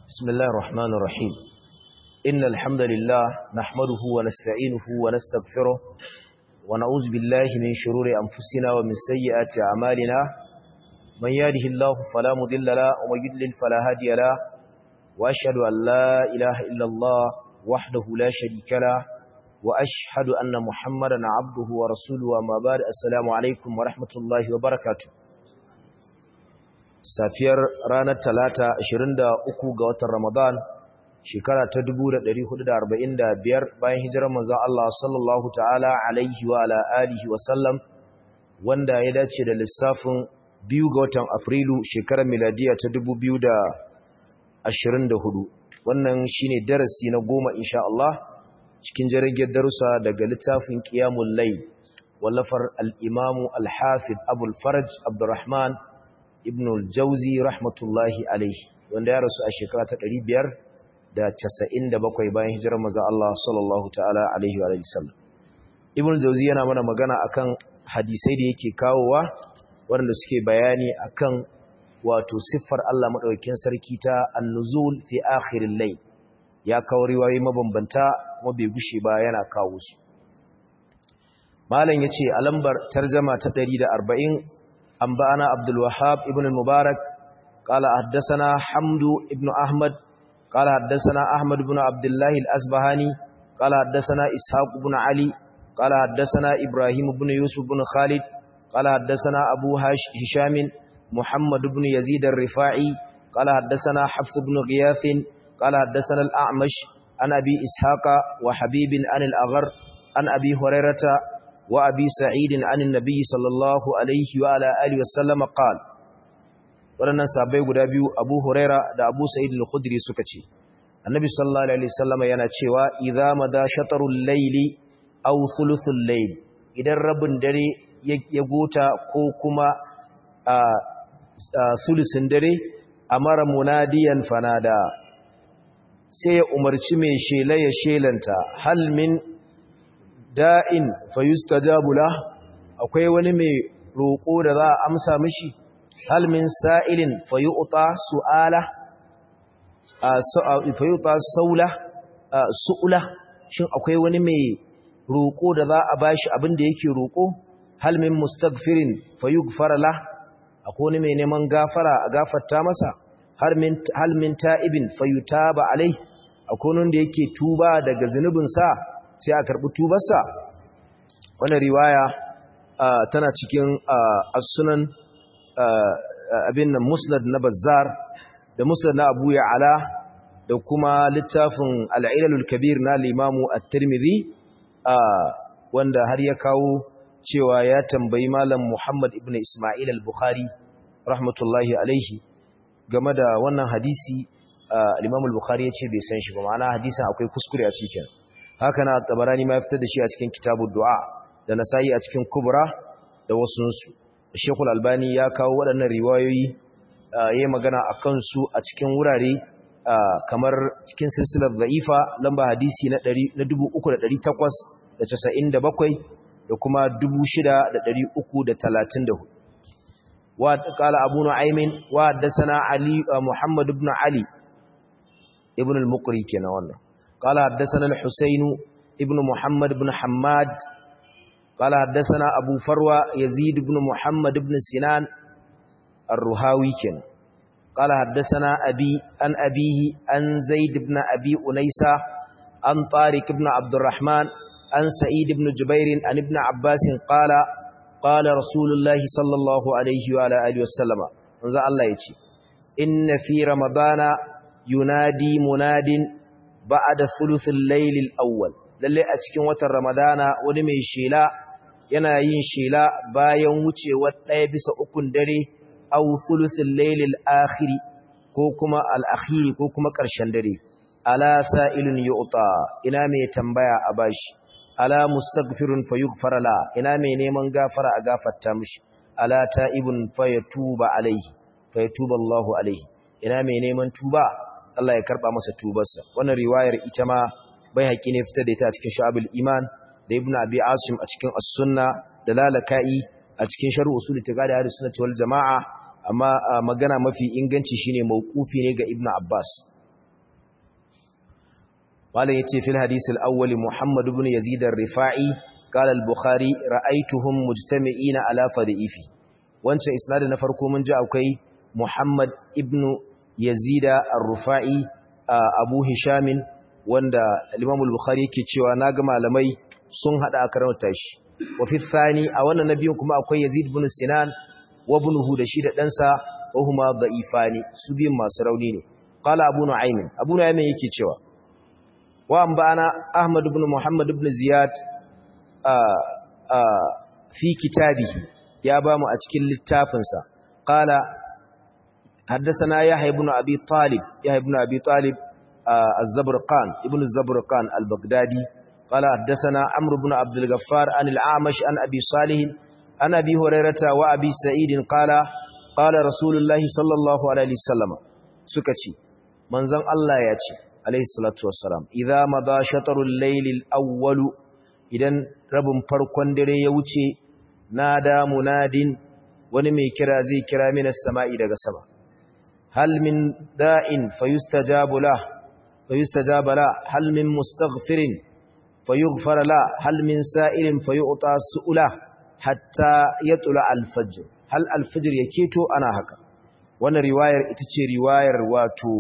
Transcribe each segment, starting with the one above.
بسم الله الرحمن الرحيم إن الحمد لله نحمده ونستعينه ونستغفره ونعوذ بالله من شرور أنفسنا ومن سيئات أعمالنا من يهده الله فلا مضل له ومن يضلل فلا هادي له وأشهد أن لا إله إلا الله وحده لا شريك له وأشهد أن محمدا عبده ورسوله وما بعد السلام عليكم ورحمة الله وبركاته safiyar ranar talata 23 ga watan Ramadan shekara ta 1445 bayan hijirar manzon Allah sallallahu ta'ala alaihi wa ala alihi wa sallam wanda ya dace da lissafin biyu ga watan Afrilu shekarar miladiya ta 2024 wannan shine darasi na goma insha Allah cikin jirgin darussa daga littafin Qiyamul Layl wallafar al-Imam al-Hafid Abu al-Faraj Abdurrahman ibn al-jauzi rahmatullahi alaihi wanda ya rasu a shekara ta 597 bayan hijirar manzon Allah sallallahu ta'ala alaihi wa sallam ibn al-jauzi yana mana magana akan hadisai da yake kawowa waɗanda suke bayani akan wato siffar Allah madaukakin sarki ta an-nuzul fi akhiril layl ya kawo riwayoyi mabambanta kuma bai gushe ba yana kawo su malam yace a lambar tarjuma ta 140 أنبأنا عبد الوهاب ابن المبارك قال حدثنا حمد ابن أحمد قال حدثنا أحمد بن عبد الله الأسبهاني قال حدثنا إسحاق بن علي قال حدثنا إبراهيم بن يوسف بن خالد قال حدثنا أبو هشام محمد بن يزيد الرفاعي قال حدثنا حفظ بن غياث قال حدثنا الأعمش عن أبي إسحاق وحبيب عن الأغر عن أبي هريرة وأبي سعيد عن النبي صلى الله عليه وعلى آله وسلم قال waɗannan sabai guda biyu Abu Huraira da Abu Sa'id al-Khudri suka ce Annabi sallallahu alaihi wasallam yana cewa idza mada shatarul layli aw thuluthul layl idan rabin dare ya gota ko kuma a sulusin dare amara munadiyan fanada sai ya umarci mai shela ya shelanta hal min da'in fayustajabu lah akwai wani mai roƙo da za a amsa mishi hal min sa'ilin fayu'ta su'ala fayu'ta saula su'ula shin akwai wani mai roƙo da za a bashi abin da yake roƙo hal min mustaghfirin fayughfara lah akwai wani mai neman gafara a gafarta masa hal min hal min ta'ibin fayutaba alai akwai wani da yake tuba daga zunubinsa sai a karɓi tubarsa wani riwaya tana cikin as-sunan abin nan musnad na bazzar da musnad na abu ya'ala da kuma littafin al'ilalul kabir na limamu at-tirmidhi wanda har ya kawo cewa ya tambayi malam muhammad ibn isma'il al-bukhari rahmatullahi alaihi game da wannan hadisi al-imam al-bukhari ya ce bai san shi ba ma'ana hadisin akwai kuskure a cikin haka na tabarani ma fitar da shi a cikin kitabun du'a da nasayi a cikin kubra da wasunsu shekul albani ya kawo waɗannan riwayoyi ya yi magana a kansu a cikin wurare kamar cikin silsilar za'ifa lamba hadisi na 3,897 da kuma 6,334 wa ƙala abu nu'aimin wa haddasa ali muhammad ibn ali ibn al-muqri kenan wannan قال حدثنا الحسين ابن محمد بن حماد قال حدثنا أبو فروة يزيد بن محمد بن سنان الرهاوي كن قال حدثنا أبي أن أبيه أن زيد بن أبي أنيسة أن طارق بن عبد الرحمن أن سعيد بن جبير أن ابن عباس قال قال رسول الله صلى الله عليه وعلى آله وسلم انزع الله يتي إن في رمضان ينادي مناد ba'da thuluthil laylil awwal lalle a cikin watan ramadana wani mai shela yana yin shela bayan wucewar ɗaya bisa ukun dare aw thuluthil laylil akhir ko kuma al akhir ko kuma ƙarshen dare ala sa'ilun yu'ta ina mai tambaya a bashi ala mustaghfirun fayughfar la ina mai neman gafara a gafarta mishi ala ta'ibun fayatuba alaihi fayatuba Allahu alaihi ina mai neman tuba Allah ya karba masa tubarsa wannan riwayar ita ma bai haƙi ne fitar da ita a cikin shu'abul iman da ibnu abi asim a cikin as-sunna da lalaka'i a cikin sharh usul itiqadi ahli sunnati wal jamaa amma magana mafi inganci shine mauqufi ne ga ibnu abbas malam yace fil hadith al-awwal Muhammad ibn Yazid ar-Rifa'i qala al-Bukhari ra'aytuhum mujtami'ina ala fadhifi wancan isnad na farko mun ji akwai Muhammad ibn Yazid ar-Rifa'i Abu Hisham wanda Imam al-Bukhari yake cewa naga malamai sun hada karanta shi wa fi thani a wannan nabiyin kuma akwai Yazid ibn Sinan wa ibnuhu da shi da ɗansa wa huma dha'ifani su biyun masu rauni ne qala Abu Nu'aym Abu Nu'aym yake cewa wa anba'ana Ahmad ibn Muhammad ibn Ziyad fi kitabihi ya ba mu a cikin littafinsa qala حدثنا يحيى بن أبي طالب يحيى بن أبي طالب الزبرقان ابن الزبرقان البغدادي قال حدثنا عمرو بن عبد الغفار عن الأعمش عن أبي صالح عن أبي هريرة وأبي سعيد قال قال رسول الله صلى الله عليه وسلم سكتي منزل الله ياتي عليه الصلاة والسلام إذا مضى شطر الليل الأول إذن رب فرقون دري يوتي نادى مناد ونمي كرا زي كرا من السماء إلى السماء هل من داء فيستجاب له فيستجاب له هل من مستغفر فيغفر له هل من سائل فيؤطى سؤله حتى يطلع الفجر هل الفجر يكيتو أنا هكا وانا رواية اتتشي رواية واتو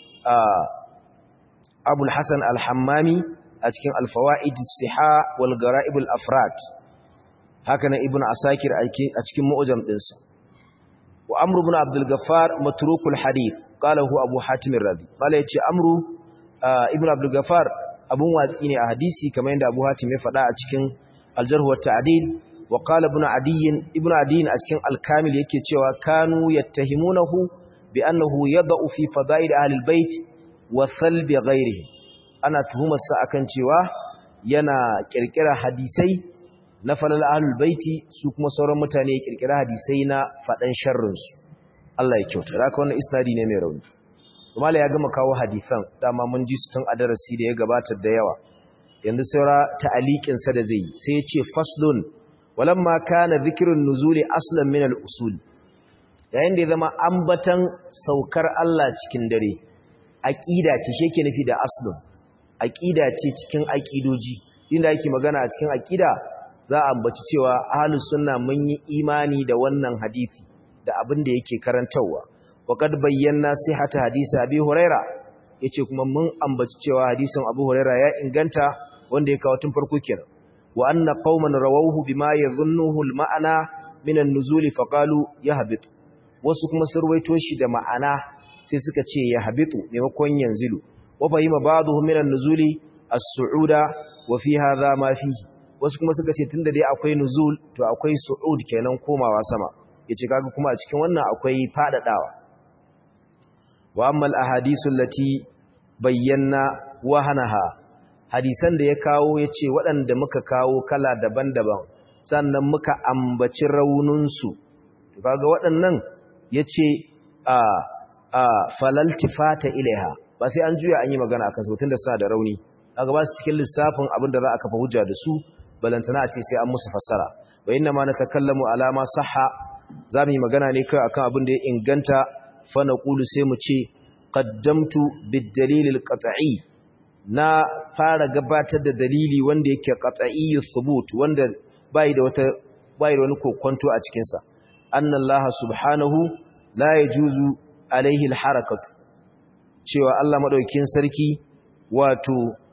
أبو الحسن الحمامي أتكين الفوائد الصحاء والغرائب الأفراد هكذا ابن عساكر أتكين مؤجم إنسا وأمر بن عبد الغفار متروك الحديث قاله أبو حاتم الرذي قال يتشي أمر آه ابن عبد الغفار abun watsi ne a hadisi kamar yadda Abu Hatim ya faɗa a cikin Al-Jarh wa Ta'dil wa qala ibn Adiy ibn Adiy a cikin Al-Kamil yake cewa kanu yattahimunahu bi annahu yad'u fi fada'il ahli al-bait wa thalbi ghayrihi ana tuhumar sa akan cewa yana kirkira hadisai na falal ahli al-baiti su kuma sauran mutane ya kirkira hadisai na fadan sharrin su Allah ya kyauta haka wannan isnadi ne mai rauni Mala ya gama kawo hadisan dama mun ji su tun a darasi da ya gabata da yawa yanzu saura ta'aliqin sa da zai sai ya ce faslun walamma kana dhikrun nuzuli aslan min al-usul yayin da ya zama ambatan saukar Allah cikin dare aqida ce shi yake nufi da aslun aqida ce cikin aqidoji inda yake magana a cikin aqida za a ambaci cewa ahlus sunna mun yi imani da wannan hadisi da abin da yake karantawa وقد bayyana sihhata hadisi Abi Huraira yace kuma mun ambaci cewa hadisin Abu Huraira ya inganta wanda ya kawo tun farko kenan wa anna qauman rawahu bima yadhunnuhu al-ma'na min an-nuzul fa qalu yahbit wasu kuma sun ruwaito shi da ma'ana sai suka ce yahbitu maimakon yanzilu wa fahima ba'dhum min an-nuzuli as-su'uda wa fi hadha ma fihi wasu kuma suka ce tunda dai akwai nuzul to akwai su'ud kenan komawa sama yace kaga kuma a cikin wannan akwai fadadawa wa ammal ahadisu lati bayyana wahanaha hadisan da ya kawo yace waɗanda muka kawo kala daban-daban sannan muka ambaci raununsu to kaga waɗannan yace a a falaltifata ilaiha ba sai an juya an yi magana akan su tunda suna da rauni kaga ba su cikin lissafin abin da za a kafa hujja da su balantana a ce sai an musu fassara wa inna ma natakallamu ala ma sahha zamu yi magana ne kai akan abin da ya inganta fa naqulu sai mu ce qaddamtu bid-dalil al-qat'i na fara gabatar da dalili wanda yake qat'i thubut wanda bai da wata bai da wani kokonto a cikin sa anna Allah subhanahu la yajuzu alaihi al-harakatu cewa Allah madaukakin sarki wato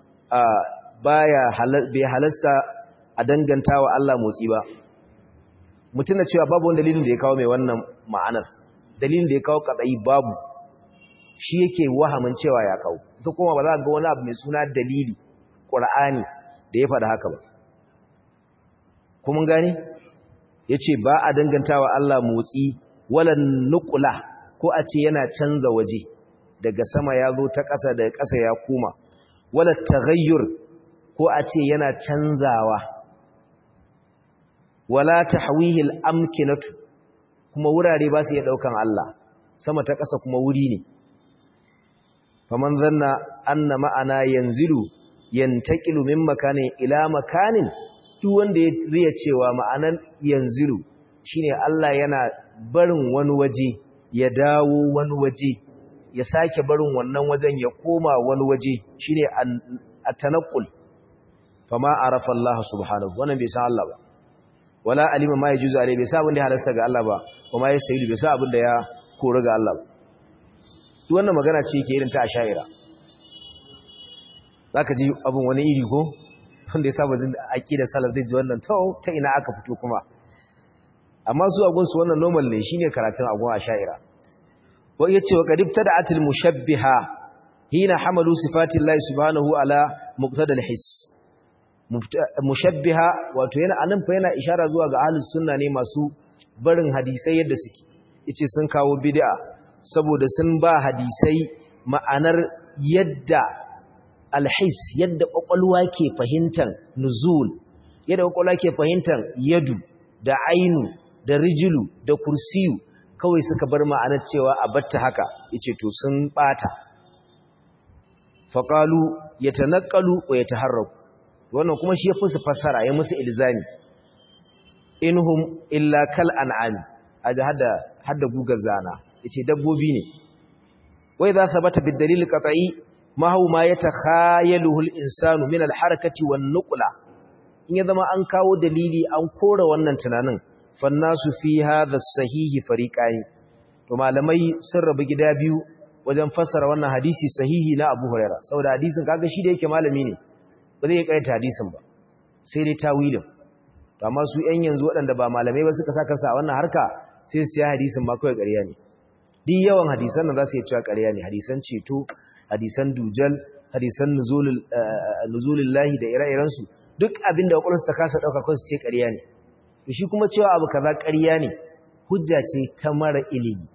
baya bai halasta a dangantawa Allah motsi ba mutuna cewa babu wani dalilin da ya kawo mai wannan ma'anar dalilin da ya kawo kadai babu shi yake wahamin cewa ya kawo ita kuma ba za ga wani abu mai suna dalili ƙur'ani da ya faɗa haka ba kuma gani ya ce ba a dangantawa Allah motsi wala nukula ko a ce yana canza waje daga sama ya zo ta ƙasa daga ƙasa ya kuma wala taghayyur ko a ce yana canzawa wala tahwihi al-amkinatu kuma wurare ba su iya daukan Allah sama ta ƙasa kuma wuri ne faman zanna anna ma'ana yanzilu yantaqilu min makanin ila makanin duk wanda ya riya cewa ma'anan yanzilu shine Allah yana barin wani waje ya dawo wani waje ya sake barin wannan wajen ya koma wani waje shine at-tanaqqul fama arafa Allah subhanahu wannan bai san Allah ba wala alima ma yajuzu alai bai san abin da ya halasta ga Allah ba kuma ya sayi bai san abin da ya kore ga Allah ba duk wannan magana ce yake irin ta ashaira zaka ji abin wani iri ko wanda ya saba jin aqidar salaf zai ji wannan to ta ina aka fito kuma amma su agun su wannan normal ne shine karatun agun ashaira wa yace wa qad ibtada'atil mushabbiha hina hamalu sifati Allah subhanahu ala muqtada al-hiss mushabbiha wato yana anan fa yana ishara zuwa ga ahlus sunna ne masu barin hadisai yadda suke yace sun kawo bid'a saboda sun ba hadisai ma'anar yadda alhis yadda kwakwalwa ke fahimtar nuzul yadda kwakwalwa ke fahimtar yadu da ainu da rijulu da kursiyu kawai suka bar ma'anar cewa a batta haka yace to sun bata faqalu yatanaqalu wa yataharraku wannan kuma shi ya fi su fassara ya musu ilzami inhum illa kal an'ami aje hada hada gugar zana yace dabbobi ne wai za sabata bid dalil qat'i ma huwa ma yatakhayaluhu al insanu min al harakati wan nuqla in ya zama an kawo dalili an kora wannan tunanin fannasu fi hadha sahihi fariqai to malamai sun rabu gida biyu wajen fassara wannan hadisi sahihi na Abu Hurairah saboda hadisin kaga shi da yake malami ne ba zai kaita hadisin ba sai dai tawilin to amma su ƴan yanzu waɗanda ba malamai ba suka saka sa wannan harka sai su ce hadisin ma kawai ƙarya ne duk yawan hadisan nan za su yi cewa ƙarya ne hadisan ceto hadisan dujal hadisan nuzulul nuzulul lahi da ire-iren su duk abin da kwakwalwarsu ta kasa ɗauka kawai su ce ƙarya ne to shi kuma cewa abu kaza ƙarya ne hujja ce ta mara ilimi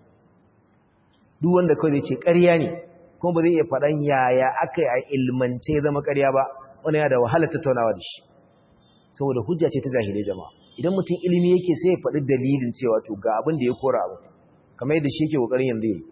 duk wanda kawai zai ce ƙarya ne kuma ba zai iya faɗan yaya aka yi a ilmance zama ƙarya ba wani ya da wahala tattaunawa da shi saboda hujja ce ta jahilai jama'a idan mutum ilimi yake sai ya faɗi dalilin cewa to ga abin da ya kora abu kamar yadda shi yake kokarin yanzu yi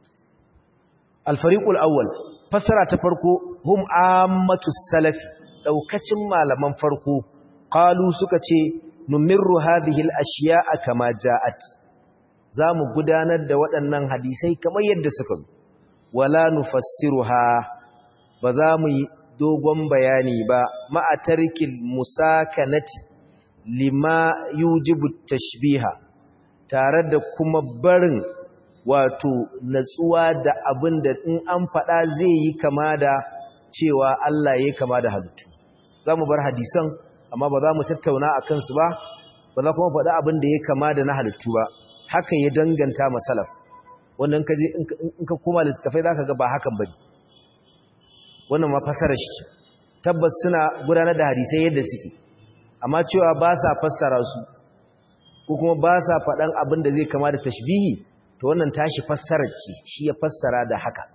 al-fariqul awwal fassara ta farko hum ammatu salaf daukacin malaman farko qalu suka ce numirru hadhihi al-ashya'a kama ja'at zamu gudanar da waɗannan hadisai kamar yadda suka zo wala nufassiruha ba za mu yi dogon bayani ba ma'atarkin musakanati lima yujibu tashbiha tare da kuma barin wato natsuwa da abin da in an faɗa zai yi kama da cewa Allah ya kama da halittu za mu bar hadisan amma ba za mu tattauna a kansu ba ba za kuma faɗa abin da ya kama da na halittu ba haka ya danganta masalaf wannan kaje in ka koma littattafai za ka ga ba hakan bane wannan ma fassara shi tabbas suna gudanar da hadisai yadda suke amma cewa ba sa fassara su ko kuma ba sa faɗan abin da zai kama da tashbihi to wannan tashi fassara ce shi ya fassara da haka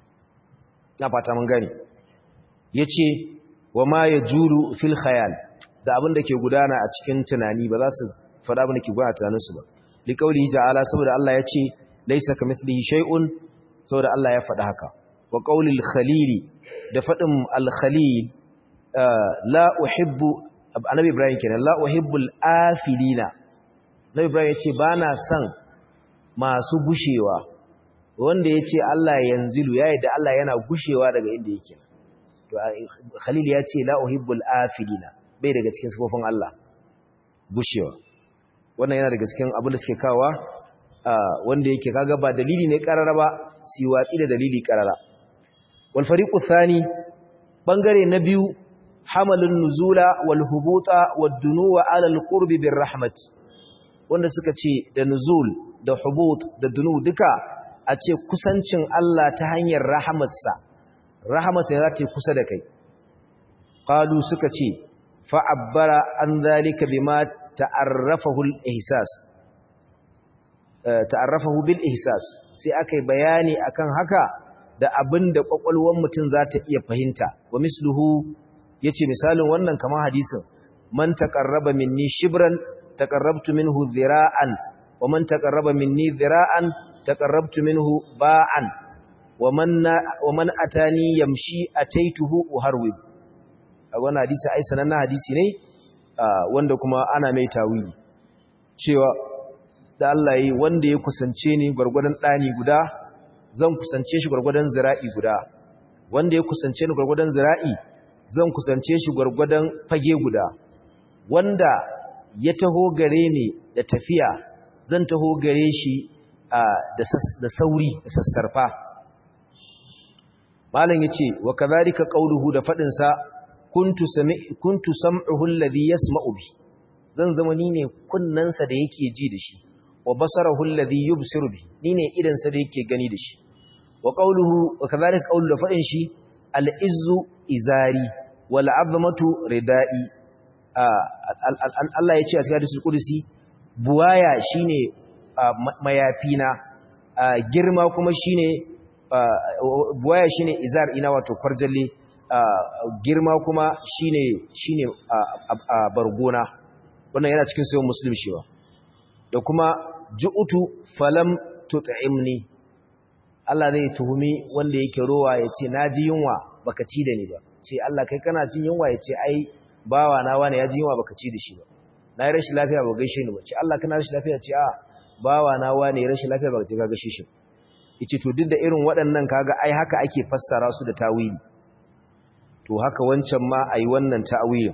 na fata mun gani yace wa ma yajuru fil khayal da abin da ke gudana a cikin tunani ba za su faɗa abin da ke gudana tunanin su ba liqaulihi ta'ala saboda Allah ya ce laysa kamithlihi shay'un saboda Allah ya faɗa haka wa qaulil khalili da faɗin al-khalil la uhibbu annabi ibrahim kenan la uhibbul afilina annabi ibrahim yace bana son masu gushewa wanda yace Allah yanzilu yayi da Allah yana gushewa daga inda yake to khalil yace la uhibbul afilina bai daga cikin sifofin Allah gushewa wannan yana daga cikin abin da suke kawa wanda yake kaga ba dalili ne karara ba si watsi da dalili karara wal fariqu thani bangare na biyu hamalun nuzula wal hubuta wad dunuwa ala al qurbi bir rahmati wanda suka ce da nuzul da hubut da dunu duka a ce kusancin Allah ta hanyar rahamarsa rahamarsa za ta kusa da kai qalu suka ce fa abbara an zalika bima ta'arrafahu al ihsas ta'arrafahu bil ihsas sai akai bayani akan haka da abinda kwakwalwar mutum za ta iya fahimta wa misluhu yace misalin wannan kamar hadisin man taqarraba minni shibran taqarrabtu minhu dhira'an wa man taqarraba minni dhira'an taqarrabtu minhu ba'an wa man wa man atani yamshi ataituhu uharwib a wannan hadisi ai sanannen hadisi ne wanda kuma ana mai tawili cewa da Allah yi wanda ya kusance ni gwargwadon ɗani guda zan kusance shi gwargwadon zira'i guda wanda ya kusance ni gwargwadon zira'i zan kusance shi gwargwadon fage guda wanda ya taho gare ni da tafiya zan taho gare shi da sauri da sassarfa malam yace wa kadhalika qawluhu da fadin sa kuntu sami kuntu sam'uhu alladhi yasma'u bi zan zama ni ne kunnansa da yake ji da shi wa basarahu alladhi yubsiru bi ni ne idan sa da yake gani da shi wa qawluhu wa kadhalika qawlu da fadin shi al-izzu izari wal 'azmatu ridai Allah yace a cikin hadisul qudsi buwaya shine mayafina girma kuma shine buwaya shine izar ina wato kwarjalle girma kuma shine shine bargona wannan yana cikin sayan muslim shi ba da kuma ju'utu falam tut'imni Allah zai tuhumi wanda yake rowa ya ce na ji yunwa baka ci da ni ba ce Allah kai kana jin yunwa ya ce ai bawa na wani ya ji yunwa baka ci da shi ba na yi rashin lafiya ba gaishe ni ba ce Allah kana rashin lafiya ce a bawa na wani ya rashin lafiya baka ce ka gaishe shi yace to duk da irin waɗannan kaga ai haka ake fassara su da tawili to haka wancan ma ayi wannan ta'wilin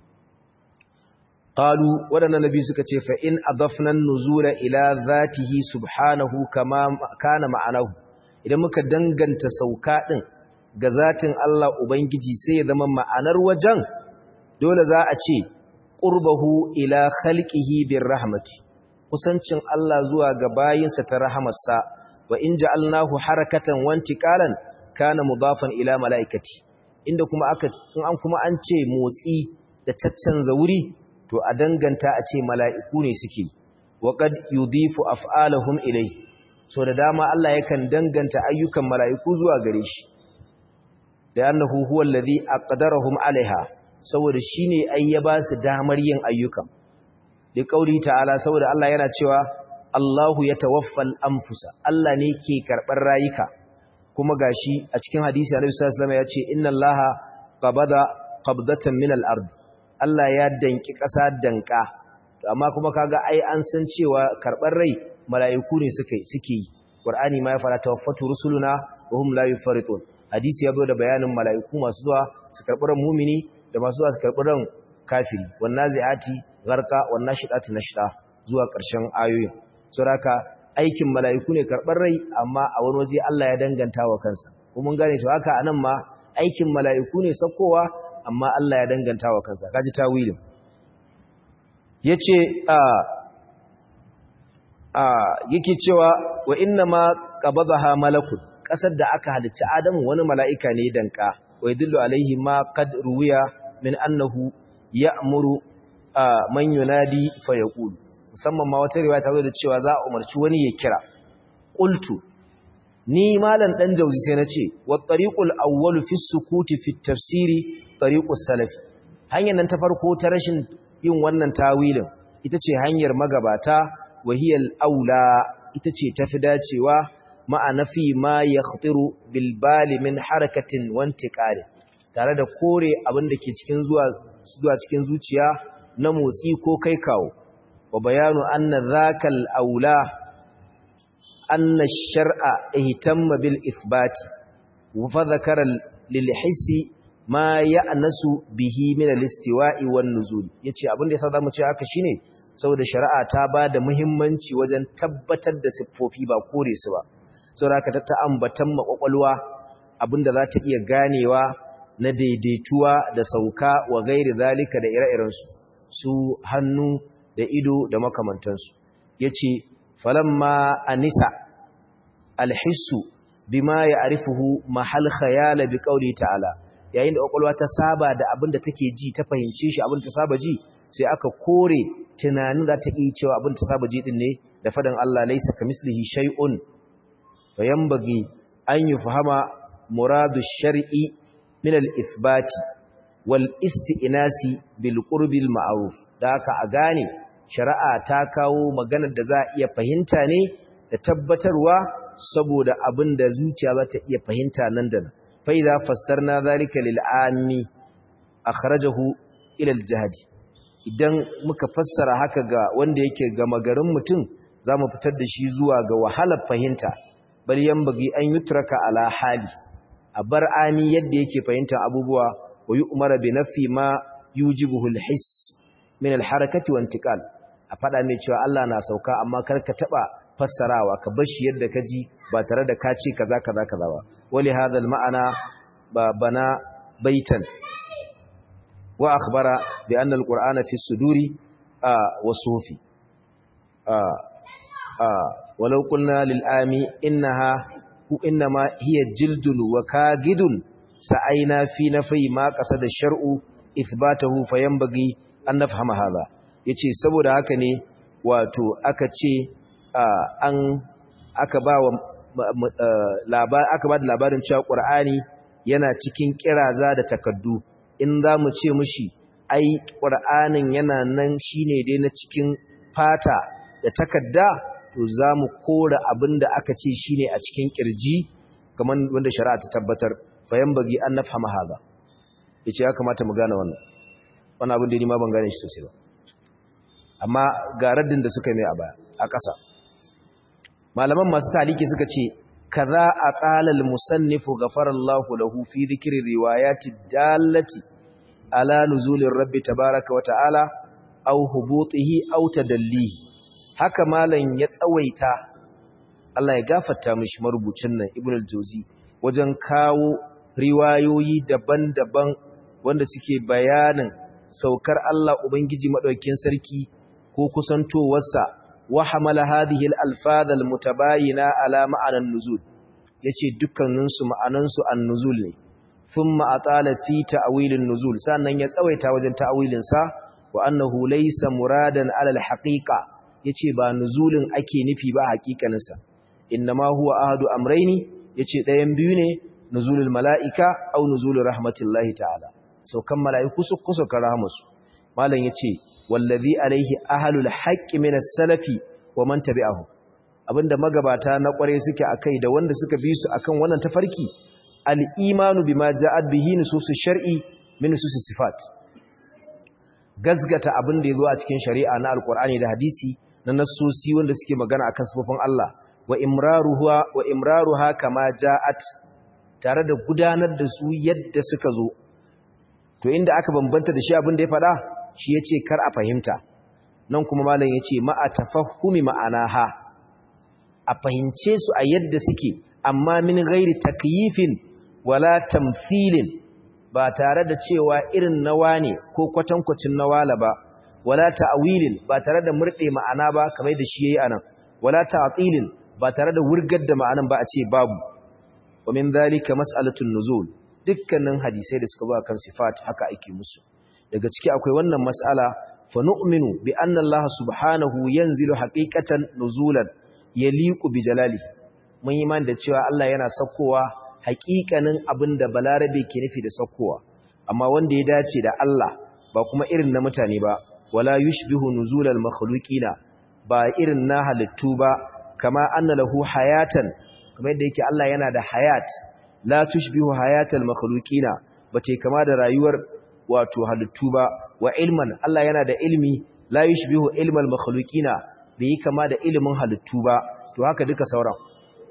qalu waɗannan nabi suka ce fa in adafna an-nuzula ila zatihi subhanahu kama kana ma'anahu idan muka danganta sauka din ga zatin Allah ubangiji sai ya zama ma'anar wajen dole za a ce qurbahu ila khalqihi birrahmati kusancin Allah zuwa ga bayinsa ta rahamarsa wa in ja'alnahu harakatan wantiqalan kana mudafan ila malaikati inda kuma aka in an kuma an ce motsi da caccanza wuri to a danganta a ce mala'iku ne suke wa qad yudifu af'alahum ilayhi so da dama Allah yakan danganta ayyukan mala'iku zuwa gare shi da annahu huwa alladhi aqdarahum alaiha saboda shine ai ya ba su damar yin ayyukan da kauli ta'ala saboda Allah yana cewa Allahu yatawaffal anfusa Allah ne ke karɓar rayuka kuma gashi a cikin hadisi Annabi sallallahu alaihi wasallam ya ce inna Allaha qabada qabdatan min al-ard Allah ya danki ƙasa danka amma kuma kaga ai an san cewa karɓar rai mala'iku ne suke suke yi Qur'ani ma ya fara tawaffatu rusuluna wa hum la yufaritun hadisi ya zo da bayanin mala'iku masu zuwa su karɓi ran mumini da masu zuwa su karɓi ran kafiri wan nazi'ati gharqa wan nashidati nashda zuwa ƙarshen ayoyin saboda aikin mala'iku ne karɓar rai amma a wani waje Allah ya danganta wa kansa kuma mun gane to haka anan ma aikin mala'iku ne sakkowa amma Allah ya danganta wa kansa kaji tawilin yace a a yake cewa wa inna ma qabadaha malakun kasar da aka halicci Adamu wani mala'ika ne danka wa yadullu alaihi ma qad ruwiya min annahu ya'muru man yunadi fa yaqulu musamman ma wata riwaya ta zo da cewa za a umarci wani ya kira qultu ni malan dan jauzi sai nace wa tariqul awwal fi sukuti fi tafsiri tariqus salafi hanyar nan ta farko ta rashin yin wannan tawilin ita ce hanyar magabata wahiyal aula ita ce tafi dacewa ma'ana fi ma yakhtiru bil bali min harakatin wantiqari tare da kore abin da ke cikin zuwa zuwa cikin zuciya na motsi ko kai kawo wa bayanu anna dhakal aula anna ash-shar'a ihtamma bil ithbati wa fa dhakara lil hissi ma ya'nasu bihi min al-istiwa'i wan nuzul yace abin da yasa zamu ce haka shine saboda shari'a ta bada muhimmanci wajen tabbatar da siffofi ba kore su ba saboda haka ta ambatan makwakwalwa abinda za ta iya ganewa na daidaituwa da sauka wa gairi zalika da ire-irensu su hannu da ido da makamantansu yace falamma anisa alhissu bima ya'rifuhu mahal khayala bi qawli ta'ala yayin da kwakwalwa ta saba da abinda take ji ta fahimce shi abinda ta saba ji sai aka kore tunanin za ta iya cewa abinda ta saba ji din ne da fadan Allah laysa kamislihi shay'un fayambagi an yufhama muradu shar'i min al-ithbati wal isti'nasi bil qurbil ma'ruf da haka a gane shari'a ta kawo maganar da za a iya fahimta ne da tabbatarwa saboda abin da zuciya za ta iya fahimta nan da nan fa idza fassarna zalika lil ammi akhrajahu ila al jahdi idan muka fassara haka ga wanda yake ga magarin mutum zamu fitar da shi zuwa ga wahalar fahimta bal yanbaghi an yutraka ala hali a bar ami yadda yake fahimta abubuwa wa yu'mara bi nafi ma yujibuhu al-hiss min al-harakati wa intiqal a fada mai cewa Allah na sauka amma kar ka taba fassarawa ka bar shi yadda kaji ba tare da ka ce kaza kaza kaza ba wali hadha al-ma'ana ba bana baitan wa akhbara bi anna al-qur'ana fi suduri wa sufi walau qulna lil ami innaha innama hiya jildun wa kagidun sa'aina fi nafi ma qasada shar'u ithbatahu fayanbaghi an nafhama hadha yace saboda haka ne wato aka ce an aka ba wa labar aka ba da labarin cewa qur'ani yana cikin kiraza da takaddu in za mu ce mushi ai qur'anin yana nan shine dai na cikin fata da takadda to za mu kora abinda aka ce shine a cikin kirji kamar wanda shari'a ta tabbatar fayanbaghi an nafhama hadha yace ya kamata mu gane wannan wannan abin da ni ma ban gane shi sosai ba amma ga raddin da suka mai a baya a ƙasa malaman masu taliki suka ce kaza aqala al-musannifu ghafarallahu lahu fi dhikri riwayati dallati ala nuzulir rabbi tabaaraka wa ta'ala aw hubutihi aw tadallihi haka malan ya tsawaita Allah ya gafarta mishi marubucin nan ibnu al-jawzi wajen kawo riwayoyi daban-daban wanda suke bayanin saukar Allah Ubangiji maɗaukin sarki ko kusantowarsa wa hamala hadhihi al-alfaz al-mutabayina ala ma'anan nuzul yace dukkaninsu ma'anansu an-nuzul ne thumma atala fi ta'wil an-nuzul sannan ya tsawaita wajen ta'wilin sa wa annahu laysa muradan ala al-haqiqa yace ba nuzulin ake nufi ba haƙiƙanin sa innama huwa ahadu amrayni yace ɗayan biyu ne nuzulul mala'ika au nuzulur rahmatillahi ta'ala saukan mala'iku su kusa karamusu malam yace wallazi alaihi ahlul haqqi min as-salafi wa man tabi'ahu abinda magabata na kware suke akai da wanda suka bi su akan wannan tafarki al-imanu bima ja'at bihi nususus shar'i min nususis sifat gazgata abinda yazo a cikin shari'a na alqur'ani da hadisi na nassosi wanda suke magana akan sifofin Allah wa imraruha wa imraruha kama ja'at tare da gudanar da su yadda suka zo to inda aka bambanta da shi abin da ya faɗa shi yace kar a fahimta nan kuma malam yace ma'a tafahumi ma'anaha a fahimce su a yadda suke amma min ghairi takyifin wala tamthilin ba tare da cewa irin nawa ne ko kwatankwacin nawala ba wala ta'wilin ba tare da murde ma'ana ba kamar da shi yayi anan wala ta'tilin ba tare da wurgar da ma'anan ba a ce babu wa min dhalika mas'alatun nuzul dukkanin hadisai da suka ba kan sifat haka ake musu daga ciki akwai wannan mas'ala fa nu'minu bi anna Allah subhanahu yanzilu haqiqatan nuzulan yaliqu bi jalalihi mun yi man da cewa Allah yana saukowa haƙiƙanin abinda balarabe ke nufi da saukowa amma wanda ya dace da Allah ba kuma irin na mutane ba wala yushbihu nuzulal makhluqina ba irin na halittu ba kama anna lahu hayatan kamar yadda yake Allah yana da hayat la tushbihu hayatal makhluqina bace kama da rayuwar wato halittu ba wa ilman Allah yana da ilmi la yushbihu ilmal makhluqina bai kama da ilimin halittu ba to haka duka sauran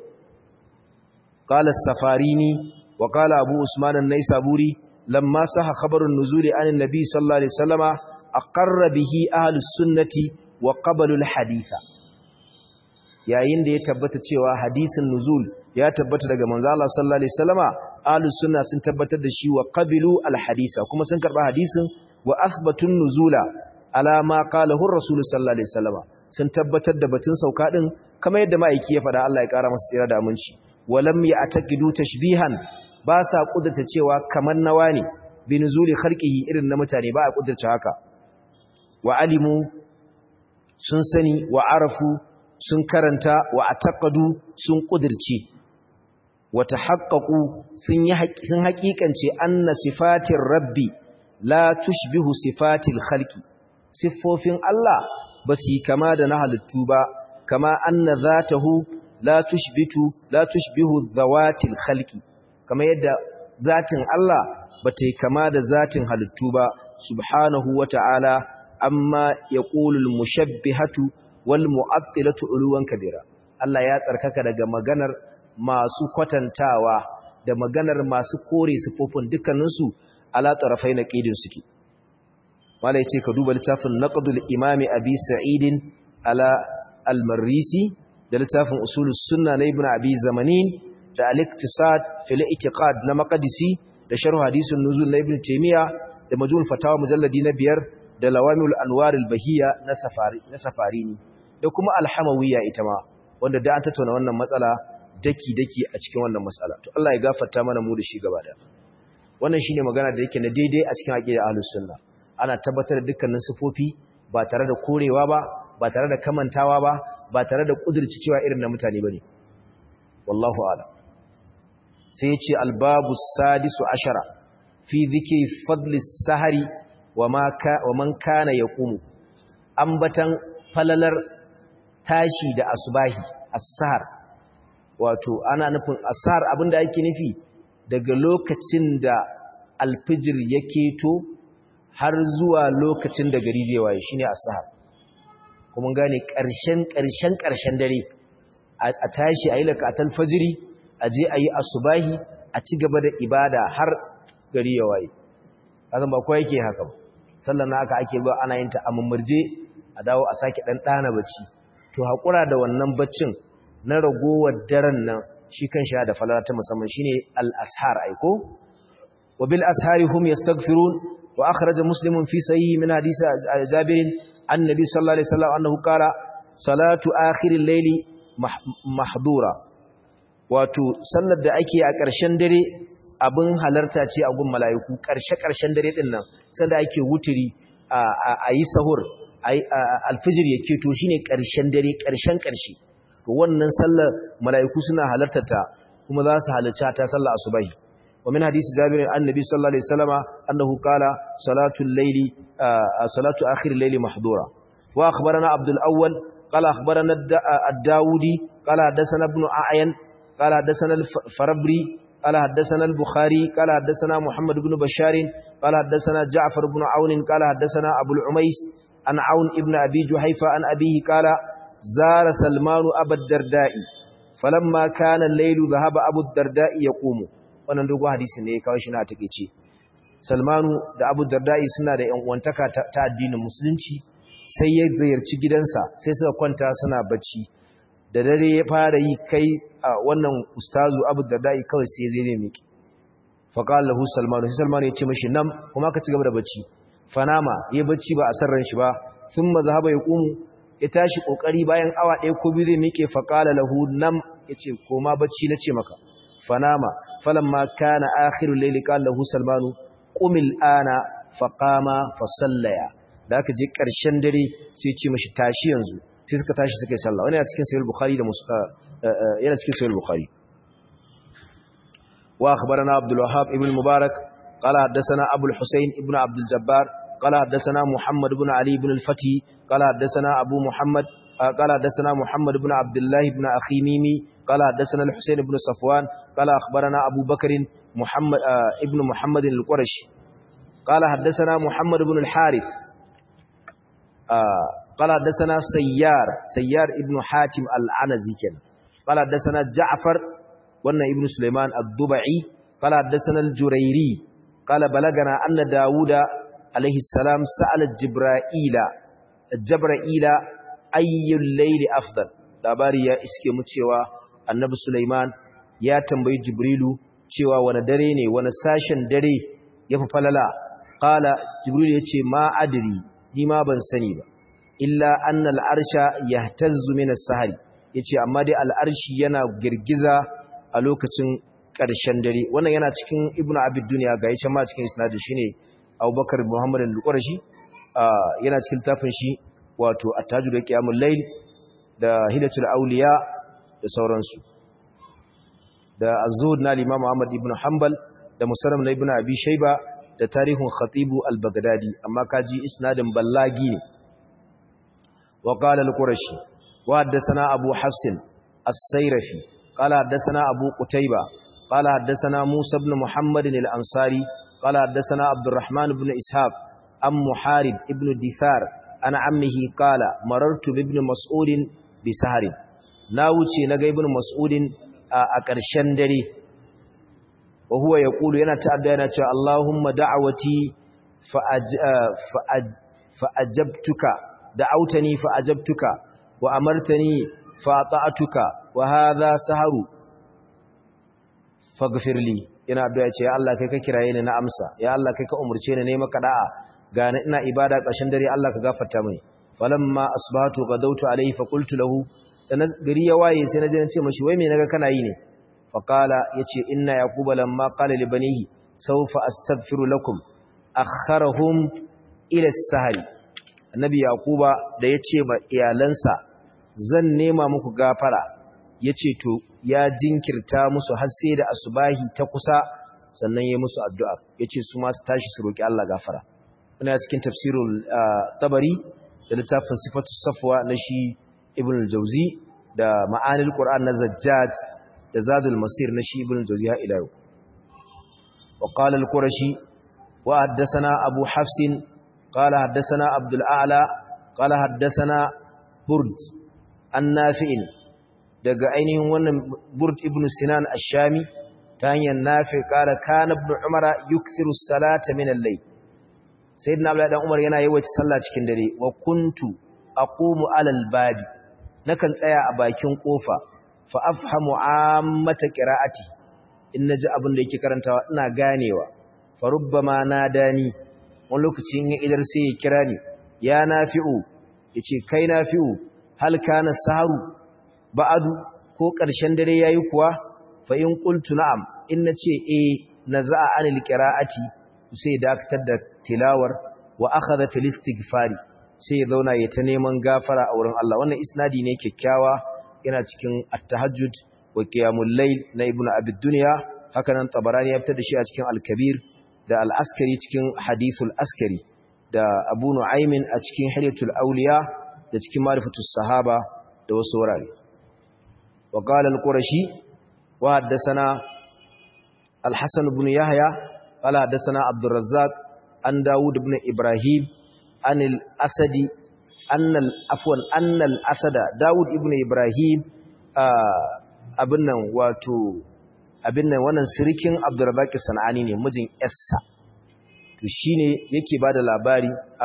qala as-safarini wa qala abu usman an-naisaburi lamma saha khabarun nuzuli anin nabi sallallahu alaihi wasallama aqarra bihi ahlus sunnati wa qabalu al-haditha yayin da ya tabbata cewa hadisin nuzul ya tabbata daga manzo Allah sallallahu alaihi wasallama ahlus sunna sun tabbatar da shi wa qabilu al-hadisa kuma sun karba hadisin wa athbatun nuzula ala ma qalahu ar-rasul sallallahu alaihi wasallama sun tabbatar da batun sauka din kamar yadda ma'aiki ya faɗa Allah ya ƙara masa tsira da aminci walam ya'taqidu tashbihan ba sa kudurta cewa kamar nawa ne bi nuzuli khalqihi irin na mutane ba a kudurta haka wa alimu sun sani wa arafu sun karanta wa ataqadu sun kudirce wa tahaqqaqu sun yi sun haƙiƙance anna sifatir rabbi la tushbihu sifatil khalqi siffofin Allah ba su kama da na halittu ba kama anna zatahu la tushbitu la tushbihu dhawatil khalqi kama yadda zatin Allah ba ta kama da zatin halittu ba subhanahu wata'ala amma yaqulul mushabbihatu wal mu'attilatu uluwan kabira Allah ya tsarkaka daga maganar masu kwatantawa da maganar masu kore sifofin dukkaninsu ala tarafai na ƙidin suke wala ya ce ka duba littafin naqdul imami abi sa'idin ala al-marrisi da littafin usulus sunna na ibn abi zamanin da al-iktisad fil i'tiqad na maqdisi da sharh hadisun nuzul na ibn taymiya da majmu'ul fatawa mujalladi na biyar da lawamil anwar al-bahiyya na safari na safarini da kuma al-hamawiyya ita ma wanda da an tattauna wannan matsala daki daki a cikin wannan matsala to Allah ya gafarta mana mu da shi gaba da wannan shine magana da yake na daidai a cikin aqidar ahlus sunna ana tabbatar da dukkanin sifofi ba tare da korewa ba ba tare da kamantawa ba ba tare da kudurci cewa irin na mutane bane wallahu a'lam sai yace albabu sadisu ashara fi dhikri fadli sahari wa ma ka wa man kana yaqumu ambatan falalar tashi da asubahi as-sahar wato ana nufin as-sahar abinda yake nufi daga lokacin da alfijir ya keto har zuwa lokacin da gari zai waye shine as-sahar kuma gane ƙarshen ƙarshen ƙarshen dare a tashi a yi lakatul fajiri a je a yi asubahi a ci gaba da ibada har gari ya waye azan ba kowa yake haka ba sallan na aka ake ba ana yin ta a mummurje a dawo a sake dan dana bacci to hakura da wannan baccin na ragowar daren nan shi kan shi da falala ta musamman shine al-ashar aiko wa bil ashari hum yastaghfirun wa akhraja muslimun fi sahih min hadisi jabir annabi sallallahu alaihi wasallam annahu qala salatu akhir al-layli mahdura wato sallar da ake a ƙarshen dare abin halarta ce a gun mala'iku ƙarshe-ƙarshen dare ɗin nan sanda ake wuturi a yi sahur alfijir ya keto shi ne ƙarshen dare ƙarshen ƙarshe to wannan sallar mala'iku suna halarta ta kuma za su halarci ta sallar asubahi wa min hadisi jabirin annabi sallallahu alaihi wasallama annahu qala salatu al-layli salatu akhir al-layli mahdura wa akhbarana abdul awwal qala akhbarana ad-daudi qala hadathana ibn a'yan qala hadathana al-farabri قال حدثنا البخاري قال حدثنا محمد بن بشار قال حدثنا جعفر بن عون قال حدثنا أبو العميس عن عون ابن أبي جحيفة عن أبيه قال زار سلمان أبا الدرداء فلما كان الليل ذهب أبو الدرداء يقوم wannan dogo hadisin ne ya kawo shi na takeice Salmanu da Abu Darda'i suna da ƴan uwantaka ta addinin musulunci sai ya ziyarci gidansa sai suka kwanta suna bacci da dare ya fara yi kai a wannan ustazu abu da da'i kawai sai zai zai miki faƙal lahu salmanu sai salmanu ya ce mashi nam kuma ka ci gaba da bacci fanama ya bacci ba a san ran shi ba sun maza haɓa ya ƙumu ya tashi ƙoƙari bayan awa ɗaya ko biyu zai miƙe faƙala lahu nam ya ce koma bacci na ce maka fanama falamma kana akhirul layli qala lahu salmanu qumil ana faqama fasallaya da aka je ƙarshen dare sai ya ce mashi tashi yanzu sai suka tashi suka yi sallah wani yana cikin sahih bukhari da yana cikin sahih bukhari wa akhbarana abdul wahhab ibn mubarak qala hadathana abu al-husayn ibn abd al-jabbar qala hadathana muhammad ibn ali ibn al-fati qala hadathana abu muhammad qala hadathana muhammad ibn abdullah ibn akhi mimi qala hadathana al-husayn ibn safwan qala akhbarana abu bakr muhammad ibn muhammad al-qurashi qala hadathana muhammad ibn al-harith قال حدثنا سيار سيار ابن حاتم العنزي كان قال حدثنا جعفر وانا ابن سليمان الضبعي قال حدثنا الجريري قال بلغنا أن داود عليه السلام سأل جبرائيل جبرائيل أي الليل أفضل labari ya iske mu cewa annabi Sulaiman ya tambayi Jibrilu cewa wani dare ne wani sashen dare yafi falala qala Jibril yace ma adri ni ma ban sani ba illa annal arsha yahtazzu min as-sahari yace amma dai al-arshi yana girgiza a lokacin ƙarshen dare wannan yana cikin ibnu abid dunya ga yace ma cikin isnad shine abubakar muhammad al-qurashi yana cikin tafin shi wato at-tajud qiyamul layl da hidatul awliya da sauransu da az-zuhd na imam ahmad ibn hanbal da musannaf na ibnu abi shayba da tarihun khatibu al-baghdadi amma kaji isnadin ballagi ne وقال القرشي وحدثنا أبو حفص السيرفي قال حدثنا أبو قتيبة قال حدثنا موسى بن محمد الأنصاري قال حدثنا عبد الرحمن بن إسحاق أم محارب ابن دثار أنا عمه قال مررت بابن مسعود بسهر ناوتي نغا ابن مسعود a ƙarshen dare wa huwa yaqulu yana ta'adda yana cewa Allahumma da'awati fa'ajabtuka da'autani fa'ajabtuka wa amartani fa'ata'tuka wa hadha saharu faghfirli yana addu'a ce ya Allah kai ka kiraye ni na amsa ya Allah kai ka umurce ni ne maka da'a ga ina ibada ƙarshen dare Allah ka gafarta mini falamma asbahatu gadawtu alayhi fa qultu lahu dan gari ya waye sai naje nace mashi wai me naga kana yi ne fa qala yace inna yaquba lamma qala li banihi sawfa astaghfiru lakum akharahum ila as-sahl annabi yaquba da yace ma iyalansa zan nema muku gafara yace to ya jinkirta musu har sai da asubahi ta kusa sannan yayi musu addu'a yace su ma su tashi su roki Allah gafara ina cikin tafsirul tabari da littafin sifatu safwa na shi ibn al-jawzi da ma'anil qur'an na zajjaj da zadul masir na shi ibn al-jawzi ha ila yau wa qala al-qurashi wa haddathana abu hafs qala haddathana abdul a'la qala haddathana burd an-nafi' daga ainihin wannan burd ibn sinan ash-shami ta hanyar nafi qala kana ibn umara yukthiru as-salata min al-layl sayyidina abdullahi dan umar yana yawaita sallah cikin dare wa kuntu aqumu alal babi nakan tsaya a bakin kofa fa afhamu ammata qira'ati in naji abin da yake karantawa ina ganewa fa rubbama nadani wani lokaci in idar sai ya kira ni ya nafi'u yace kai nafi'u hal kana saharu ba'adu ko ƙarshen dare yayi kuwa fa in qultu na'am in nace eh naza'a anil qira'ati sai dakatar da tilawar wa akhadha fil istighfari sai ya zauna ya ta neman gafara a wurin Allah wannan isnadi ne kyakkyawa yana cikin at-tahajjud wa qiyamul layl na ibn abi dunya haka nan tabarani ya fitar da shi a cikin al-kabir da al-askari cikin hadithul askari da abu nu'aymin a cikin hilyatul awliya da cikin ma'rifatus sahaba da wasu wurare wa qala al-qurashi wa haddathana al-hasan ibn yahya قال حدثنا عبد الرزاق عن داود بن إبراهيم عن الأسد أن الأفون أن الأسد داود بن إبراهيم abin nan wato abin nan wannan sirikin Abdurrazzaq Sanani ne mijin Essa to shine yake bada labari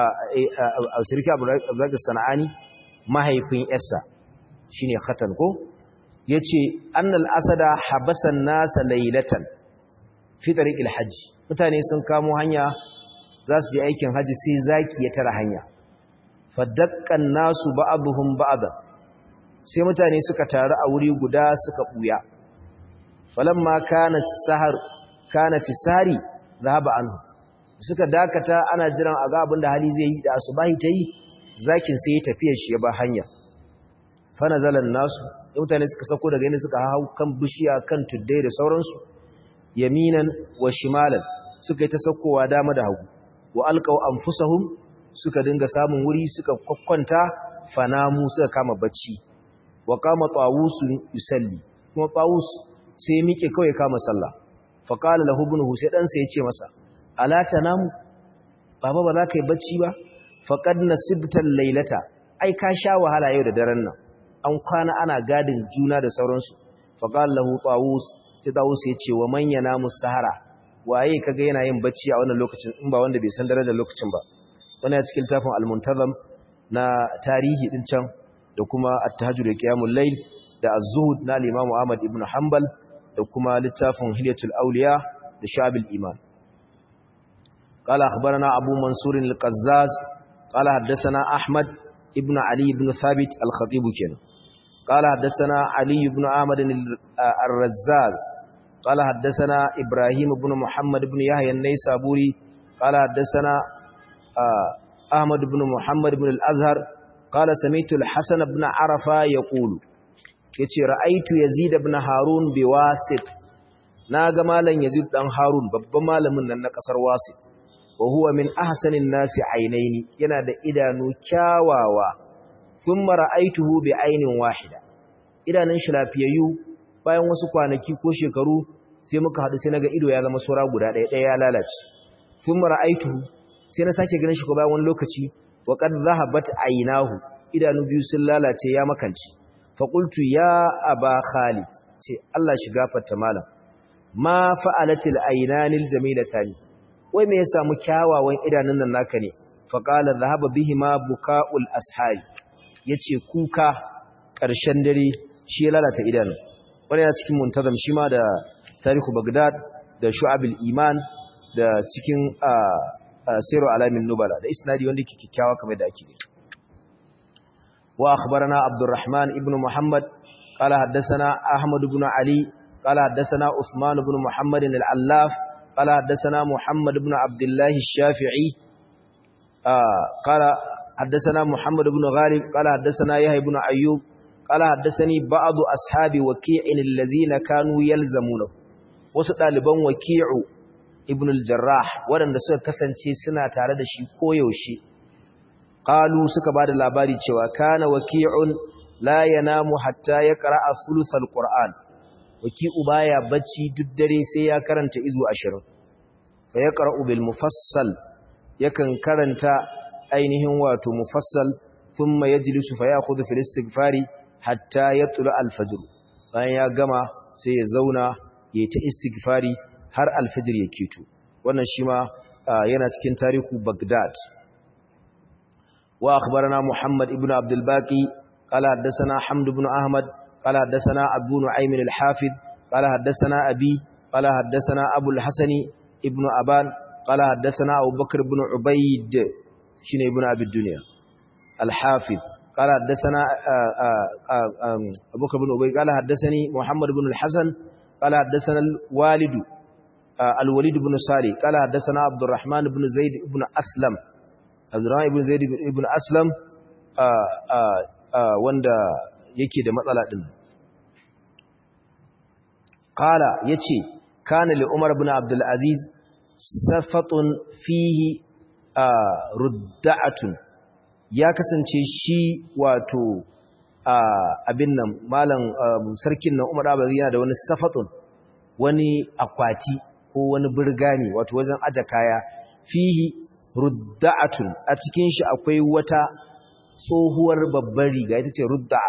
a sirikin Abdurrazzaq Sanani mahaifin Essa shine khatan ko yace annal asada habasan nasa laylatan fi tariqil hajj mutane sun kamo hanya za su je aikin haji sai zaki ya tara hanya fadakkan nasu ba'dhum ba'da sai mutane suka taru a wuri guda suka buya falamma kana sahar kana fisari zahaba anhu suka dakata ana jiran a ga abin da hali zai yi da asubahi tayi zakin sai ya tafiya shi ya ba hanya fa nazalan nasu mutane suka sako daga inda suka hau kan bishiya kan tuddai da sauransu yaminan wa shimalan suka yi ta saukowa dama da hagu wa alqaw anfusahum suka dinga samun wuri suka kwakwanta fanamu suka kama bacci wa kama tawus yusalli kuma tawus sai mike kawai kama sallah fa qala lahu ibnuhu sai dan sai ya ce masa ala tanamu baba ba za ka yi bacci ba faqad nasibta laylata ai ka sha wahala yau da daren nan an kwana ana gadin juna da sauransu fa qala lahu tawus sai tawus ya ce wa man yanamu sahara waye kaga yana yin bacci a wannan lokacin in ba wanda bai san darajar lokacin ba wannan cikin tafin al-muntazam na tarihi din can da kuma at-tahajjud qiyamul layl da az-zuhud na al-imam Ahmad ibn Hanbal da kuma littafin hilyatul awliya da shabil iman قال أخبرنا أبو منصور القزاز قال حدثنا أحمد ابن علي بن ثابت الخطيب كنا قال حدثنا علي بن عامر الرزاز قال حدثنا إبراهيم بن محمد بن يحيى النيسابوري قال حدثنا أحمد بن محمد بن الأزهر قال سمعت الحسن بن عرفة يقول yace ra'aitu yazid ibn harun biwasit naga malam yazid dan harun babban malamin nan na kasar wasit wa huwa min ahsanin nasi ainaini yana da idanu kyawawa thumma ra'aituhu bi ainin wahida idanun shi lafiyayyu bayan wasu kwanaki ko shekaru sai muka hadu sai naga ido ya zama sura guda ɗaya ɗaya ya lalace thumma ra'aituhu sai na sake ganin shi ko bayan wani lokaci wa qad dhahabat aynahu idanu biyu sun lalace ya makanci fa qultu ya aba khalid ce Allah shi gafarta malam ma fa'alatil aynanil jamilatani wai me ya samu kyawawan idanun nan naka ne fa qala dhahaba bihima bukaul ashari yace kuka ƙarshen dare shi ya lalata idanun wani yana cikin muntazam shi ma da tarihu bagdad da shu'abul iman da cikin siru alamin nubala da isnadi wanda yake kikkiawa kamar da ake ne wa akhbarana abdurrahman ibn muhammad qala haddathana ahmad ibn ali qala haddathana usman ibn muhammad al-allaf qala haddathana muhammad ibn abdullah ash-shafi'i qala haddathana muhammad ibn ghalib qala haddathana yahya ibn ayyub qala haddathani ba'd ashabi waqi'in allazina kanu yalzamuna wasu daliban waqi'u ibn al-jarrah waɗanda suka kasance suna tare da shi koyaushe qalu suka bada labari cewa kana waqi'un la yanamu hatta yaqra'a thuluthal qur'an waqi'u baya bacci duk dare sai ya karanta izu 20 fa yaqra'u bil mufassal yakan karanta ainihin wato mufassal thumma yajlisu fa ya'khudhu fil istighfari hatta yatlu al-fajr bayan ya gama sai ya zauna yayi ta istighfari har alfijir ya keto wannan shi ma yana cikin tarihu Baghdad wa akhbarana Muhammad ibn Abdul Baqi qala haddathana Hamd ibn Ahmad qala haddathana Abu Nu'aym al-Hafid qala haddathana Abi qala haddathana Abu al-Hasan ibn Aban qala haddathana Abu Bakr ibn Ubayd shine ibn Abi Dunya al-Hafid قال حدثنا أبو بكر بن أبي قال حدثني محمد بن الحسن قال حدثنا الوالد الوليد بن صالح قال حدثنا عبد الرحمن بن زيد بن أسلم عبد الرحمن بن زيد بن أسلم wanda yake da matsala din qala yace kana li umar ibn abdul aziz safatun fihi rudda'atun ya kasance shi wato abin nan malam sarkin nan umar abdul yana da wani safatun wani akwati ko wani birgani wato wajen aje kaya fihi rudda'atun a cikin shi akwai wata tsohuwar babbar riga ita ce rudda'a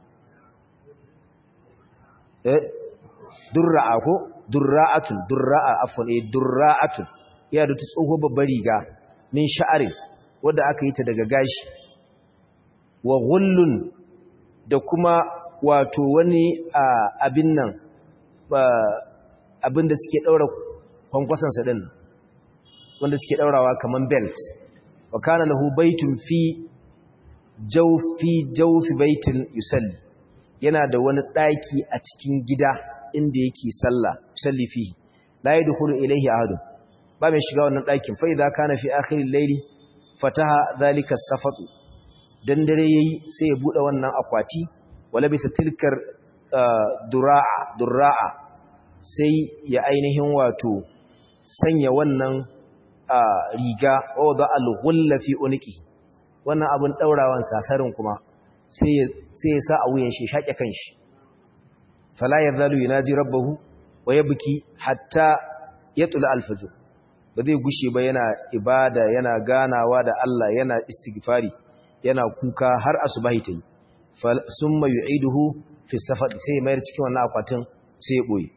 eh durra'a ko durra'atun durra'a afwan eh durra'atun ya da tsohuwar babbar riga min sha'arin wanda aka yi ta daga gashi wa ghullun da kuma wato wani abin nan abin da suke daura kwankwasansa din wanda suke daurawa kaman belt wa kana lahu baitun fi jawfi jawfi baitin yusalli yana da wani daki a cikin gida inda yake sallah yusalli fihi la yadkhulu ilayhi ahad ba mai shiga wannan dakin fa idza kana fi akhir al-layli fataha dhalika as-safatu dan dare yayi sai ya bude wannan akwati wala bisa tilkar dura'a dura'a sai ya ainihin wato sanya wannan riga wadda al-ghulla fi unqi wannan abin daurawan sasarin kuma sai ya sa a wuyan shi shaƙe kanshi fala yazalu yunaji rabbahu wa yabki hatta yatla al-fajr ba zai gushe ba yana ibada yana ganawa da Allah yana istighfari yana kuka har asubahi tayi summa yu'iduhu fi safar sai mayar cikin wannan akwatin sai ya boye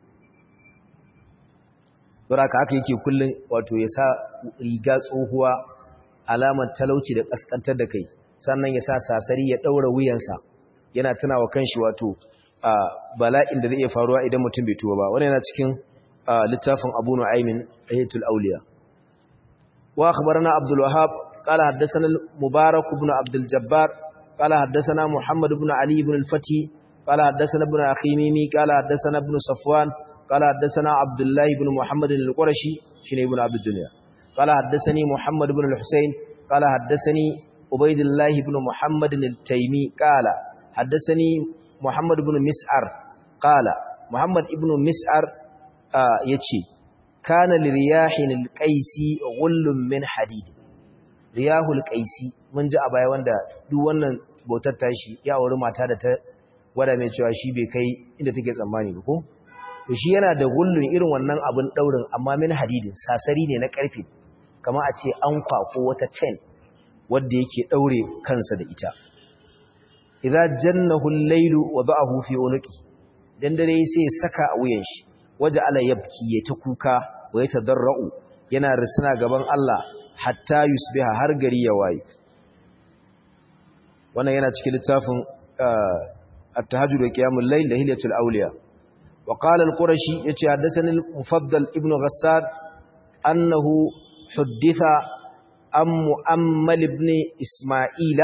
saboda haka yake kullun wato ya sa riga tsohuwa alamar talauci da kaskantar da kai sannan ya sa sasari ya daura wuyansa yana tunawa kanshi wato bala'in da zai iya faruwa idan mutum bai tuba ba wannan yana cikin littafin Abu Nu'aymin Ayatul Awliya wa akhbarana Abdul Wahhab qala haddathana Mubarak ibn Abdul Jabbar qala haddathana Muhammad ibn Ali ibn al-Fati qala haddathana ibn Akhimimi qala haddathana ibn Safwan قال حدثنا عبد الله بن محمد القرشي شنو ابن عبد الدنيا قال حدثني محمد بن الحسين قال حدثني عبيد الله بن محمد التيمي قال حدثني محمد بن مسعر قال محمد بن مسعر yace kana liriyahin alqaisi ghullun min hadid riyahul qaisi mun ji a baya wanda duk wannan bautar tashi ya auri mata da ta wada mai cewa shi bai kai inda take tsammani ba ko to shi yana da gullun irin wannan abin daurin amma min hadidin sasari ne na karfe kamar a ce an kwako wata chain wanda yake daure kansa da ita idza jannahu al-laylu wada'ahu fi unqi dan dare sai ya saka a wuyan shi waje ala yabki ya ta kuka wa ya tadarra'u yana risina gaban Allah hatta yusbiha har gari ya waye wannan yana cikin littafin at-tahajjud wa qiyamul layl da hilyatul awliya wa qala al-qurashi yace haddathani al-mufaddal ibn ghassad annahu hudditha am mu'ammal ibn isma'ila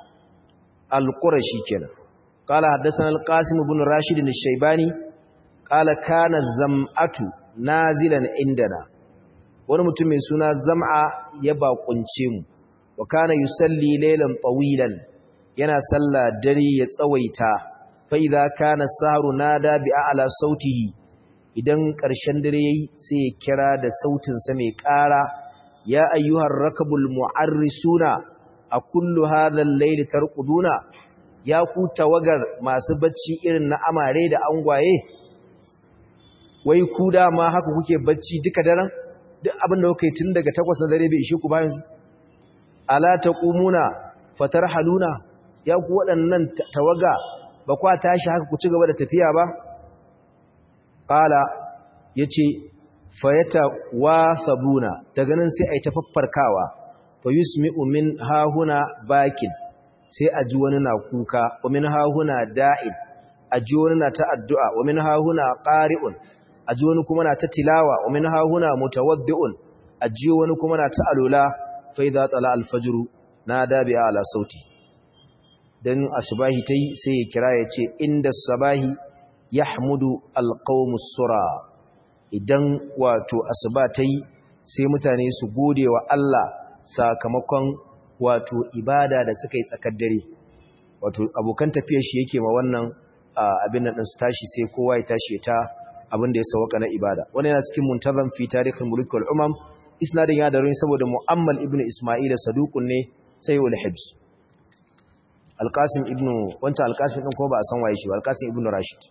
al-qurashi kenan qala haddathana al-qasim ibn rashid al-shaybani qala kana zam'atu nazilan indana wani mutum mai suna zam'a ya bakunce mu wa kana yusalli laylan tawilan yana sallah dare ya tsawaita fa idza kana sahru nada bi a'la sautihi idan ƙarshen dare yayi sai ya kira da sautin sa mai ƙara ya ayyuhar rakabul mu'arrisuna a kullu hadha al-layli tarquduna ya ku tawagar masu bacci irin na amare da angwaye wai ku dama haka kuke bacci duka daren duk abin da kuka yi tun daga takwas na dare bai ishe ku ba yanzu ala taqumuna fatarhaluna ya ku waɗannan tawaga ba kwa tashi haka ku ci gaba da tafiya ba qala yace fayata wasabuna daga nan sai ai tafaffarkawa fa yusmi'u min hahuna bakin sai a ji wani na kuka wa min hahuna da'in a ji wani na ta addu'a wa min hahuna qari'un a ji wani kuma na ta tilawa wa min hahuna mutawaddi'un a ji wani kuma na ta alula fa idza tala al-fajr nada bi ala sauti dan asbahi tai sai ya kira ya ce inda sabahi yahmudu al-qawmus sura idan wato asuba tai sai mutane su gode wa Allah sakamakon wato ibada da suka yi tsakar dare wato abokan tafiyar shi yake ma wannan abin nan su tashi sai kowa ya tashi ta abin da ya sawaka na ibada wannan yana cikin muntazam fi tarihin mulk wal umam isnadin ya da saboda mu'ammal ibnu isma'ila saduqun ne sai wal hibs alqasim ibnu wancan alqasim din ko ba a san waye shi ba alqasim ibnu rashid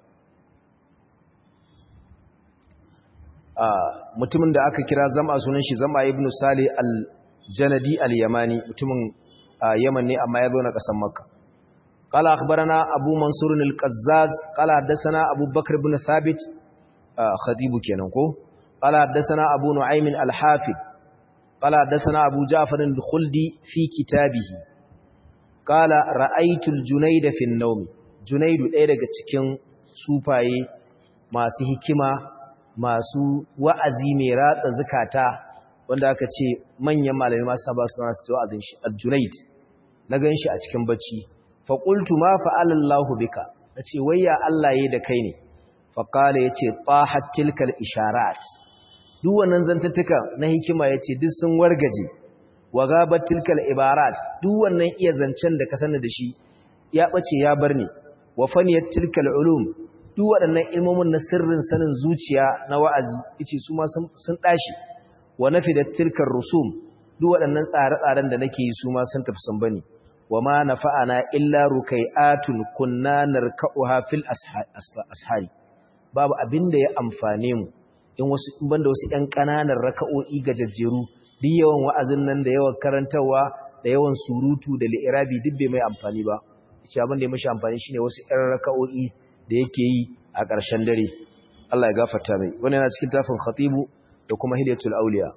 mutumin da aka kira zama sunan shi zama ibnu sali al-janadi al-yamani mutumin yaman ne amma ya zo na kasan makka قال أخبرنا أبو منصور القزاز قال حدثنا أبو بكر بن ثابت خطيب كينكو قال حدثنا أبو نعيم الحافظ قال حدثنا أبو جعفر الخلدي في كتابه قال رأيت الجنيد في النوم جنيد ɗaya daga cikin sufaye masu hikima masu wa'azi mai ratsa zukata wanda aka ce manyan malamai masu ba su nasu wa'azin shi al-junaid na gan shi a cikin bacci faƙultu ma fa'alallahu bika na ce wayya Allah ya da kai ne faƙala ya ce ɓahat tilkal isharat duk wannan zantattuka na hikima ya ce duk sun wargaje wa gabar tilkal ibarat duk wannan iya zancen da ka sani da shi ya ɓace ya bar ni wa faniyar tilkal ulum duk waɗannan ilmomin na sirrin sanin zuciya na wa'azi yace su ma sun ɗashi wa nafi da tilkal rusum duk waɗannan tsare-tsaren da nake yi su ma sun tafi sun bani wa ma nafa'ana illa rukai'atun kunna narka'uha fil ashari babu abin da ya amfane mu in wasu in banda wasu ƴan ƙananan raka'o'i gajejjeru duk yawan wa'azin nan da yawan karantawa da yawan surutu da li'irabi duk bai mai amfani ba shi abin da ya mashi amfani shine wasu ƴan raka'o'i da yake yi a ƙarshen dare Allah ya gafarta mai wannan yana cikin tafin khatibu da kuma hilyatul auliya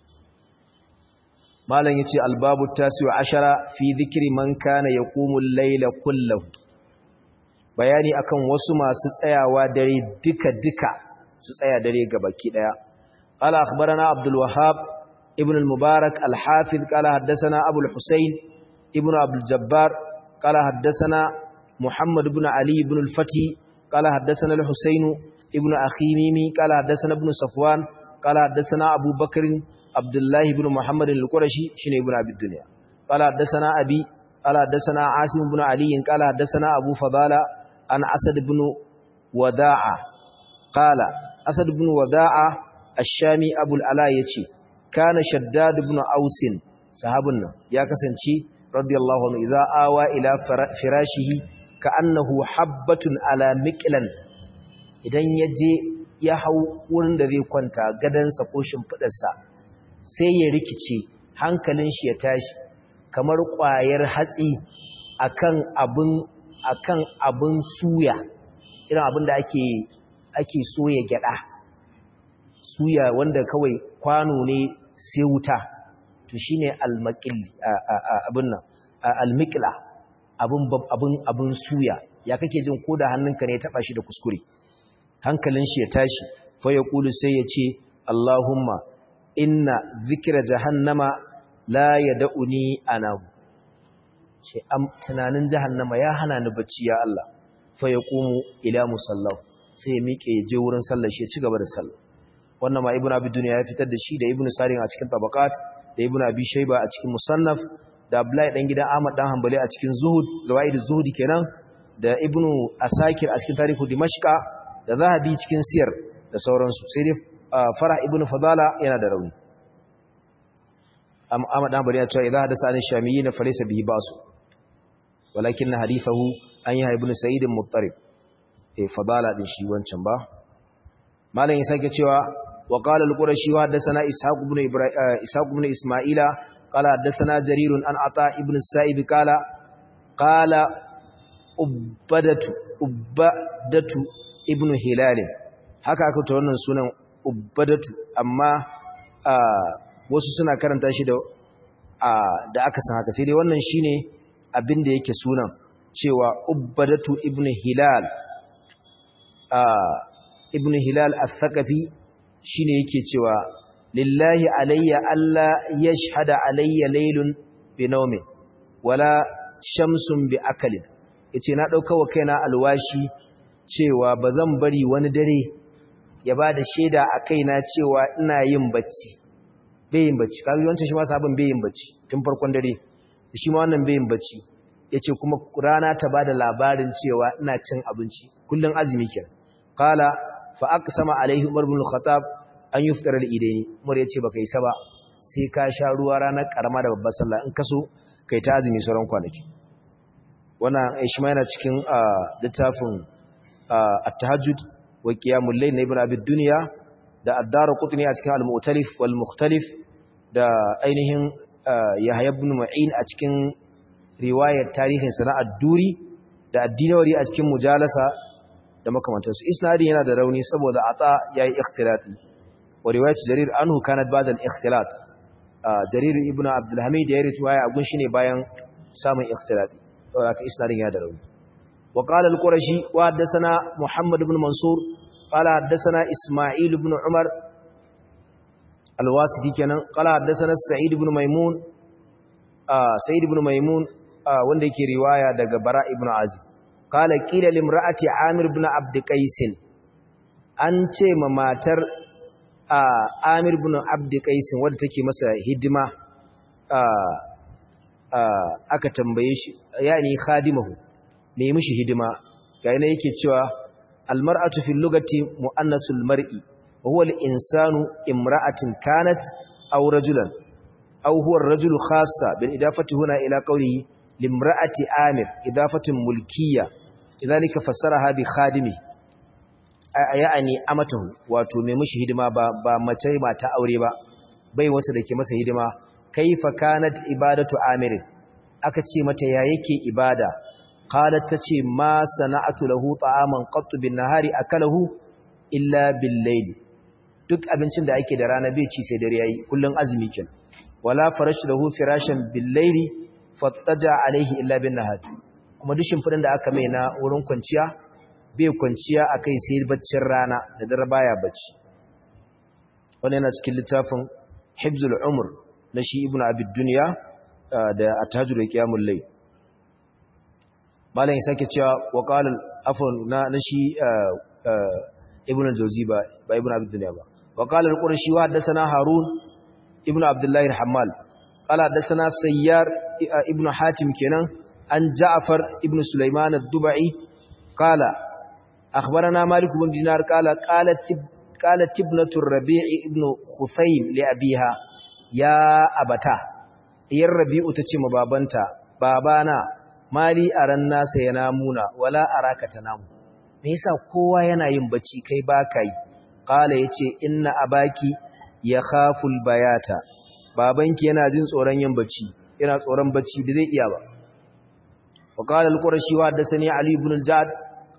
malam yace albabu tasiu ashara fi dhikri man kana yaqumu al-layla kullahu bayani akan wasu masu tsayawa dare duka duka su tsaya dare gabaki daya qala akhbarana abdul wahhab ibn al-mubarak al-hafiz qala haddathana abu al-husayn ibn abdul jabbar qala haddathana muhammad ibn ali ibn al-fati qala haddathana al-husayn ibn akhi mimi qala haddathana ibn safwan qala haddathana abu bakr عبد الله بن محمد القرشي شنو ابن ابي الدنيا قال حدثنا ابي قال حدثنا عاصم بن علي قال حدثنا ابو فضاله عن اسد بن وداعه قال اسد بن وداعه الشامي ابو العلاء yace kana shaddad ibn aus sahabun nan ya kasance radiyallahu anhu idza awa ila firashihi ka'annahu habbatun ala miqlan idan yaje ya hau wurin da zai kwanta gadansa ko shimfidarsa sai ya rikice hankalin shi ya tashi kamar ƙwayar hatsi akan abin akan abin suya irin abin da ake ake soya gyada suya wanda kawai kwano ne sai wuta to shine almaqil abin nan almiqla abin abin abin suya ya kake jin ko da hannunka ne ya taba shi da kuskure hankalin shi ya tashi fa ya kulu sai ya ce Allahumma inna zikra jahannama la yad'uni anahu ce am tunanin jahannama ya hana ni bacci ya Allah fa yaqumu ila musallahu sai ya miƙe ya je wurin sallar shi ya ci gaba da sallah wannan ma ibnu abi dunya ya fitar da shi da ibnu sarin a cikin tabaqat da ibnu abi shayba a cikin musannaf da abdullahi dan gidan ahmad dan hanbali a cikin zuhud zawaid zuhudi kenan da ibnu asakir a cikin tarihu dimashqa da zahabi cikin siyar da sauransu sai dai fara ibnu fadala yana da rauni Ahmad dan bari ya ce idan hadasa an shamiyyin fa laysa bihi basu walakin hadithahu an yi ibn sa'id muttarib eh fadala din shi wancan ba malam ya sake cewa wa qala al-qurashi wa hadathana ishaq ibn ibrahim ishaq ibn isma'ila qala hadathana jarir an ata ibn sa'ib qala qala ubadatu ubadatu ibn hilal haka aka ta wannan sunan ubadatu amma wasu suna karanta shi da da aka san haka sai dai wannan shine abin da yake sunan cewa ubbadatu ibn hilal ibn hilal al-thaqafi shine yake cewa lillahi alayya alla yashhada alayya laylun bi nawmin wala shamsun bi akalin yace na dauka wa kaina alwashi cewa bazan bari wani dare ya bada shaida a kaina cewa ina yin bacci bayin bacci kaga yawancin shi ma sabon bayin bacci tun farkon dare shi ma wannan bayin bacci yace kuma rana ta bada labarin cewa ina cin abinci kullun azumi kenan qala fa aqsama alaihi umar ibn al-khattab an yuftara al-idaini umar yace baka yi saba sai ka sha ruwa ranar karama da babbar sallah in kaso kai ta azumi sauran kwanaki wannan shi ma yana cikin littafin at-tahajjud wa qiyamul layl na ibn abi dunya da addara kutuni a cikin al-mu'talif wal mukhtalif da ainihin yahya ibn ma'in a cikin riwayar tarihin sana'ar duri da addinawari a cikin mujalasa da makamantansu isnadin yana da rauni saboda ata yayi ikhtilati wa riwayat jarir anhu kanat ba'da al-ikhtilat jarir ibn abdul hamid ya riwaya a gunshi ne bayan samun ikhtilati saboda haka isnadin yana da rauni wa qala al-qurashi wa haddathana muhammad ibn mansur قال حدثنا إسماعيل بن عمر الواسطي كان قال حدثنا سعيد بن ميمون آه سعيد بن ميمون آه wanda yake riwaya daga Bara ibn Azib قال قيل لامرأة عامر بن عبد قيس an ce ma matar Amir ibn Abd Qais wanda take masa hidima aka tambaye shi yani khadimahu me mishi hidima ga yana yake cewa المرأة في اللغة مؤنث المرء وهو الإنسان امرأة كانت أو رجلا أو هو الرجل خاصة بالإضافة هنا إلى قوله لامرأة آمر إضافة ملكية لذلك فسرها بخادمه يعني أمته واتو ممش هدما با متى ما تأوري با bai wasu da ke masa hidima kaifa kanat ibadatu amirin aka ce mata ya yake ibada qalat tace ma sana'atu lahu ta'aman qattu bin nahari akalahu illa bil layl duk abincin da ake da rana bai ci sai dare yayi kullun azumi kin wala farashu lahu firashan bil layli fattaja alaihi illa bin nahar kuma duk shimfidin da aka mai na wurin kwanciya bai kwanciya akai sai baccin rana da dare baya bacci wannan yana cikin littafin hibzul umr na shi ibnu abid dunya da at-tahajjud qiyamul layl malam sake cewa wa qala afwan na nashi ibnu al-jawzi ba ba ibnu abd dunya ba wa qala al-qurashi wa hadathana harun ibnu abdullah al-hammal qala hadathana sayyar ibnu hatim kenan an ja'far ibnu sulaiman ad-dubai qala akhbarana malik ibn dinar qala qalat qalat ibnatu ar-rabi' ibnu khusaym li abiha ya abata iyar rabi'u tace ma babanta babana mali a ran nasa ya namuna wala araka ta namu me yasa kowa yana yin bacci kai baka yi qala yace inna abaki yakhafu albayata babanki yana jin tsoron yin bacci yana tsoron bacci da zai iya ba wa qala alqurashi wa hadathani ali ibn aljad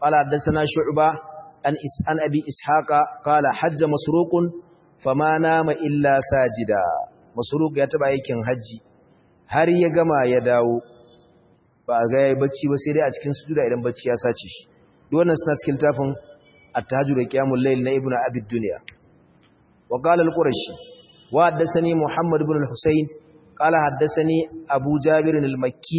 qala haddathana shu'ba an is an abi ishaqa qala hajja masruqun fama nama illa sajida masruq ya taba aikin haji har ya gama ya dawo ba ga yayi bacci ba sai dai a cikin sujuda idan bacci ya sace shi duk wannan suna cikin tafin at-tahajjud qiyamul layl na ibnu abi dunya wa qala al-qurashi wa haddathani muhammad ibn al-husayn qala haddathani abu jabir al-makki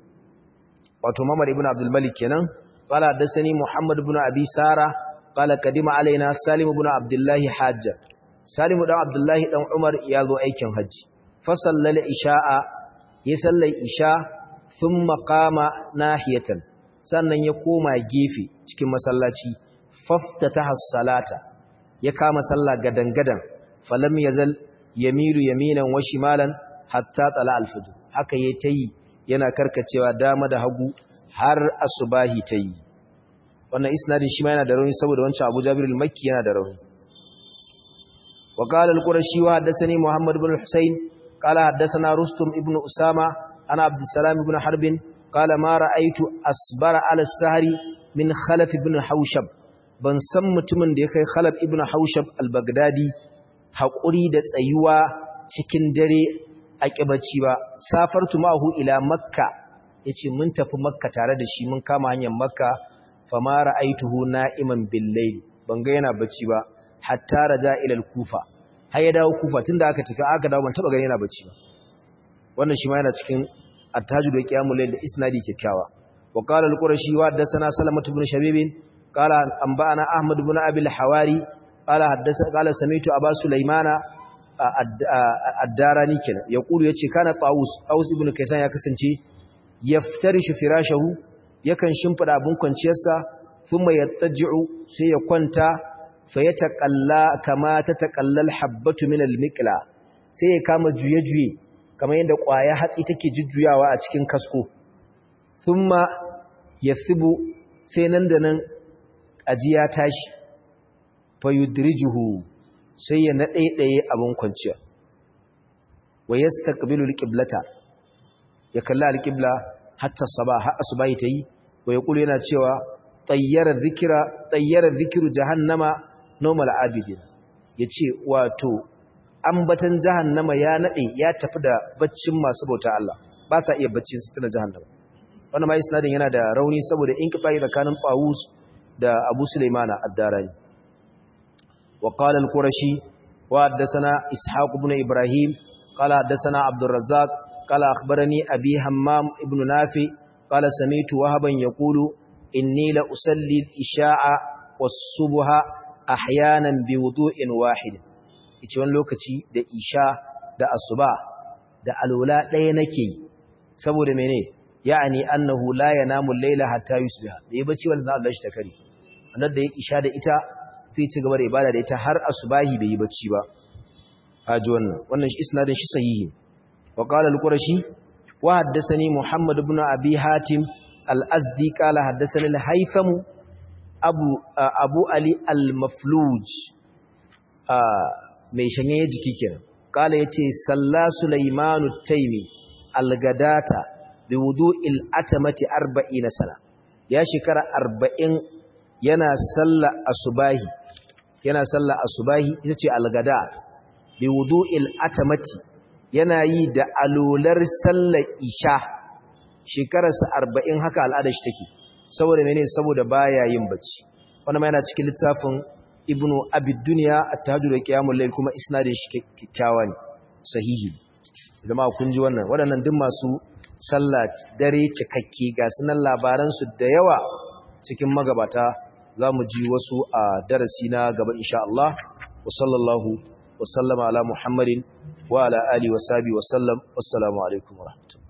wato mamar ibn abdul malik kenan qala haddathani muhammad ibn abi sara qala kadima alaina salim ibn abdullah hajja salim dan abdullah dan umar ya zo aikin haji fa sallal isha'a ya sallai isha thumma qama nahiyatan sannan ya koma gefe cikin masallaci faftataha salata ya kama sallah gadangadan falam yazal yamiru yaminan wa shimalan hatta tsala al-fajr haka yayi tayi yana karkacewa dama da hagu har asubahi tayi wannan isnadin shi ma yana da rauni saboda wancan Abu Jabir al-Makki yana da rauni wa qala al-Qurashi wa haddathani Muhammad ibn al-Husayn qala haddathana Rustum ibn Usama ana Abdussalam ibn Harb qala ma ra'aytu asbara ala as-sahri min Khalaf ibn Hawshab ban san mutumin da ya kai Khalaf ibn Hawshab al-Baghdadi haƙuri da tsayuwa cikin dare a ƙibaci ba safartu ma'ahu ila makka ya ce mun tafi makka tare da shi mun kama hanyar makka famara aituhu na'iman billai ban ga yana bacci ba hatta raja ilal kufa har ya dawo kufa tunda aka tafi aka dawo ban taba gani yana bacci ba wannan shi ma yana cikin attajud da qiyamul layl da isnadi kyakkyawa wa qala al-qurashi wa haddathana salamatu ibn shabib qala anba'ana ahmad ibn abi al-hawari qala haddatha qala sami'tu aba sulaymana addarani kenan ya kulu yace kana Tawus Tawus ibn Kaysan ya kasance yaftarishu firashahu yakan shimfida abun kwanciyarsa thumma yattaji'u sai ya kwanta fa yataqalla kama tataqallal habbatu min almiqla sai ya kama juye-juye kamar yadda ƙwaya hatsi take jujjuyawa a cikin kasko thumma yathibu sai nan da nan ajiya tashi fa yudrijuhu sai ya naɗaiɗaye abin kwanciya wa ya staƙabilu alƙiblata ya kalli alƙibla hatta saba har asuba ta yi wa ya ƙulu yana cewa tsayyarar zikiru jahannama normal abidin ya ce wato ambatan jahannama ya naɗe ya tafi da baccin masu bauta Allah ba sa iya baccin su tuna jahannama wannan ma isnadin yana da rauni saboda in kifa tsakanin Fawus da Abu Sulaimana ad-Darani وقال القرشي وحدثنا إسحاق بن إبراهيم قال حدثنا عبد الرزاق قال أخبرني أبي همام ابن نافع قال سميت وهبا يقول إني لأسلي الإشاء والصبح أحيانا بوضوء واحد wani lokaci da isha da asuba da alwala ɗaya nake saboda mene ya'ani annahu la yanamu al-layla hatta yusbiha bai bacci wanda Allah shi ta kare annar da ya isha da ita zai ci gaba da ibada da ita har asubahi bai yi bacci ba haji wannan wannan isnadin shi sahihi wa qala al-qurashi wa haddathani muhammad ibn abi hatim al-azdi qala haddathani al-haytham abu abu ali al-mafluj mai shanye jiki kenan qala yace salla sulaimanu taymi al-gadata bi wudu'il atamati 40 sana ya shekara 40 yana sallar asubahi yana sallar asubahi ita ce algada bi wudu'il atamati yana yi da alolar sallar isha shekararsa 40 haka al'adar shi take saboda mene saboda baya yin bacci wannan ma yana cikin littafin ibnu abid dunya at-tahajjud wa qiyamul layl kuma isnadin shi kikkiawa ne sahihi jama'a kun ji wannan waɗannan duk masu sallah dare cikakke ga sunan labaran su da yawa cikin magabata za mu ji wasu a darasi na gaba insha Allah wa sallallahu wa sallama ala Muhammadin wa ala alihi wa sahbihi wa sallam wassalamu alaikum wa rahmatullahi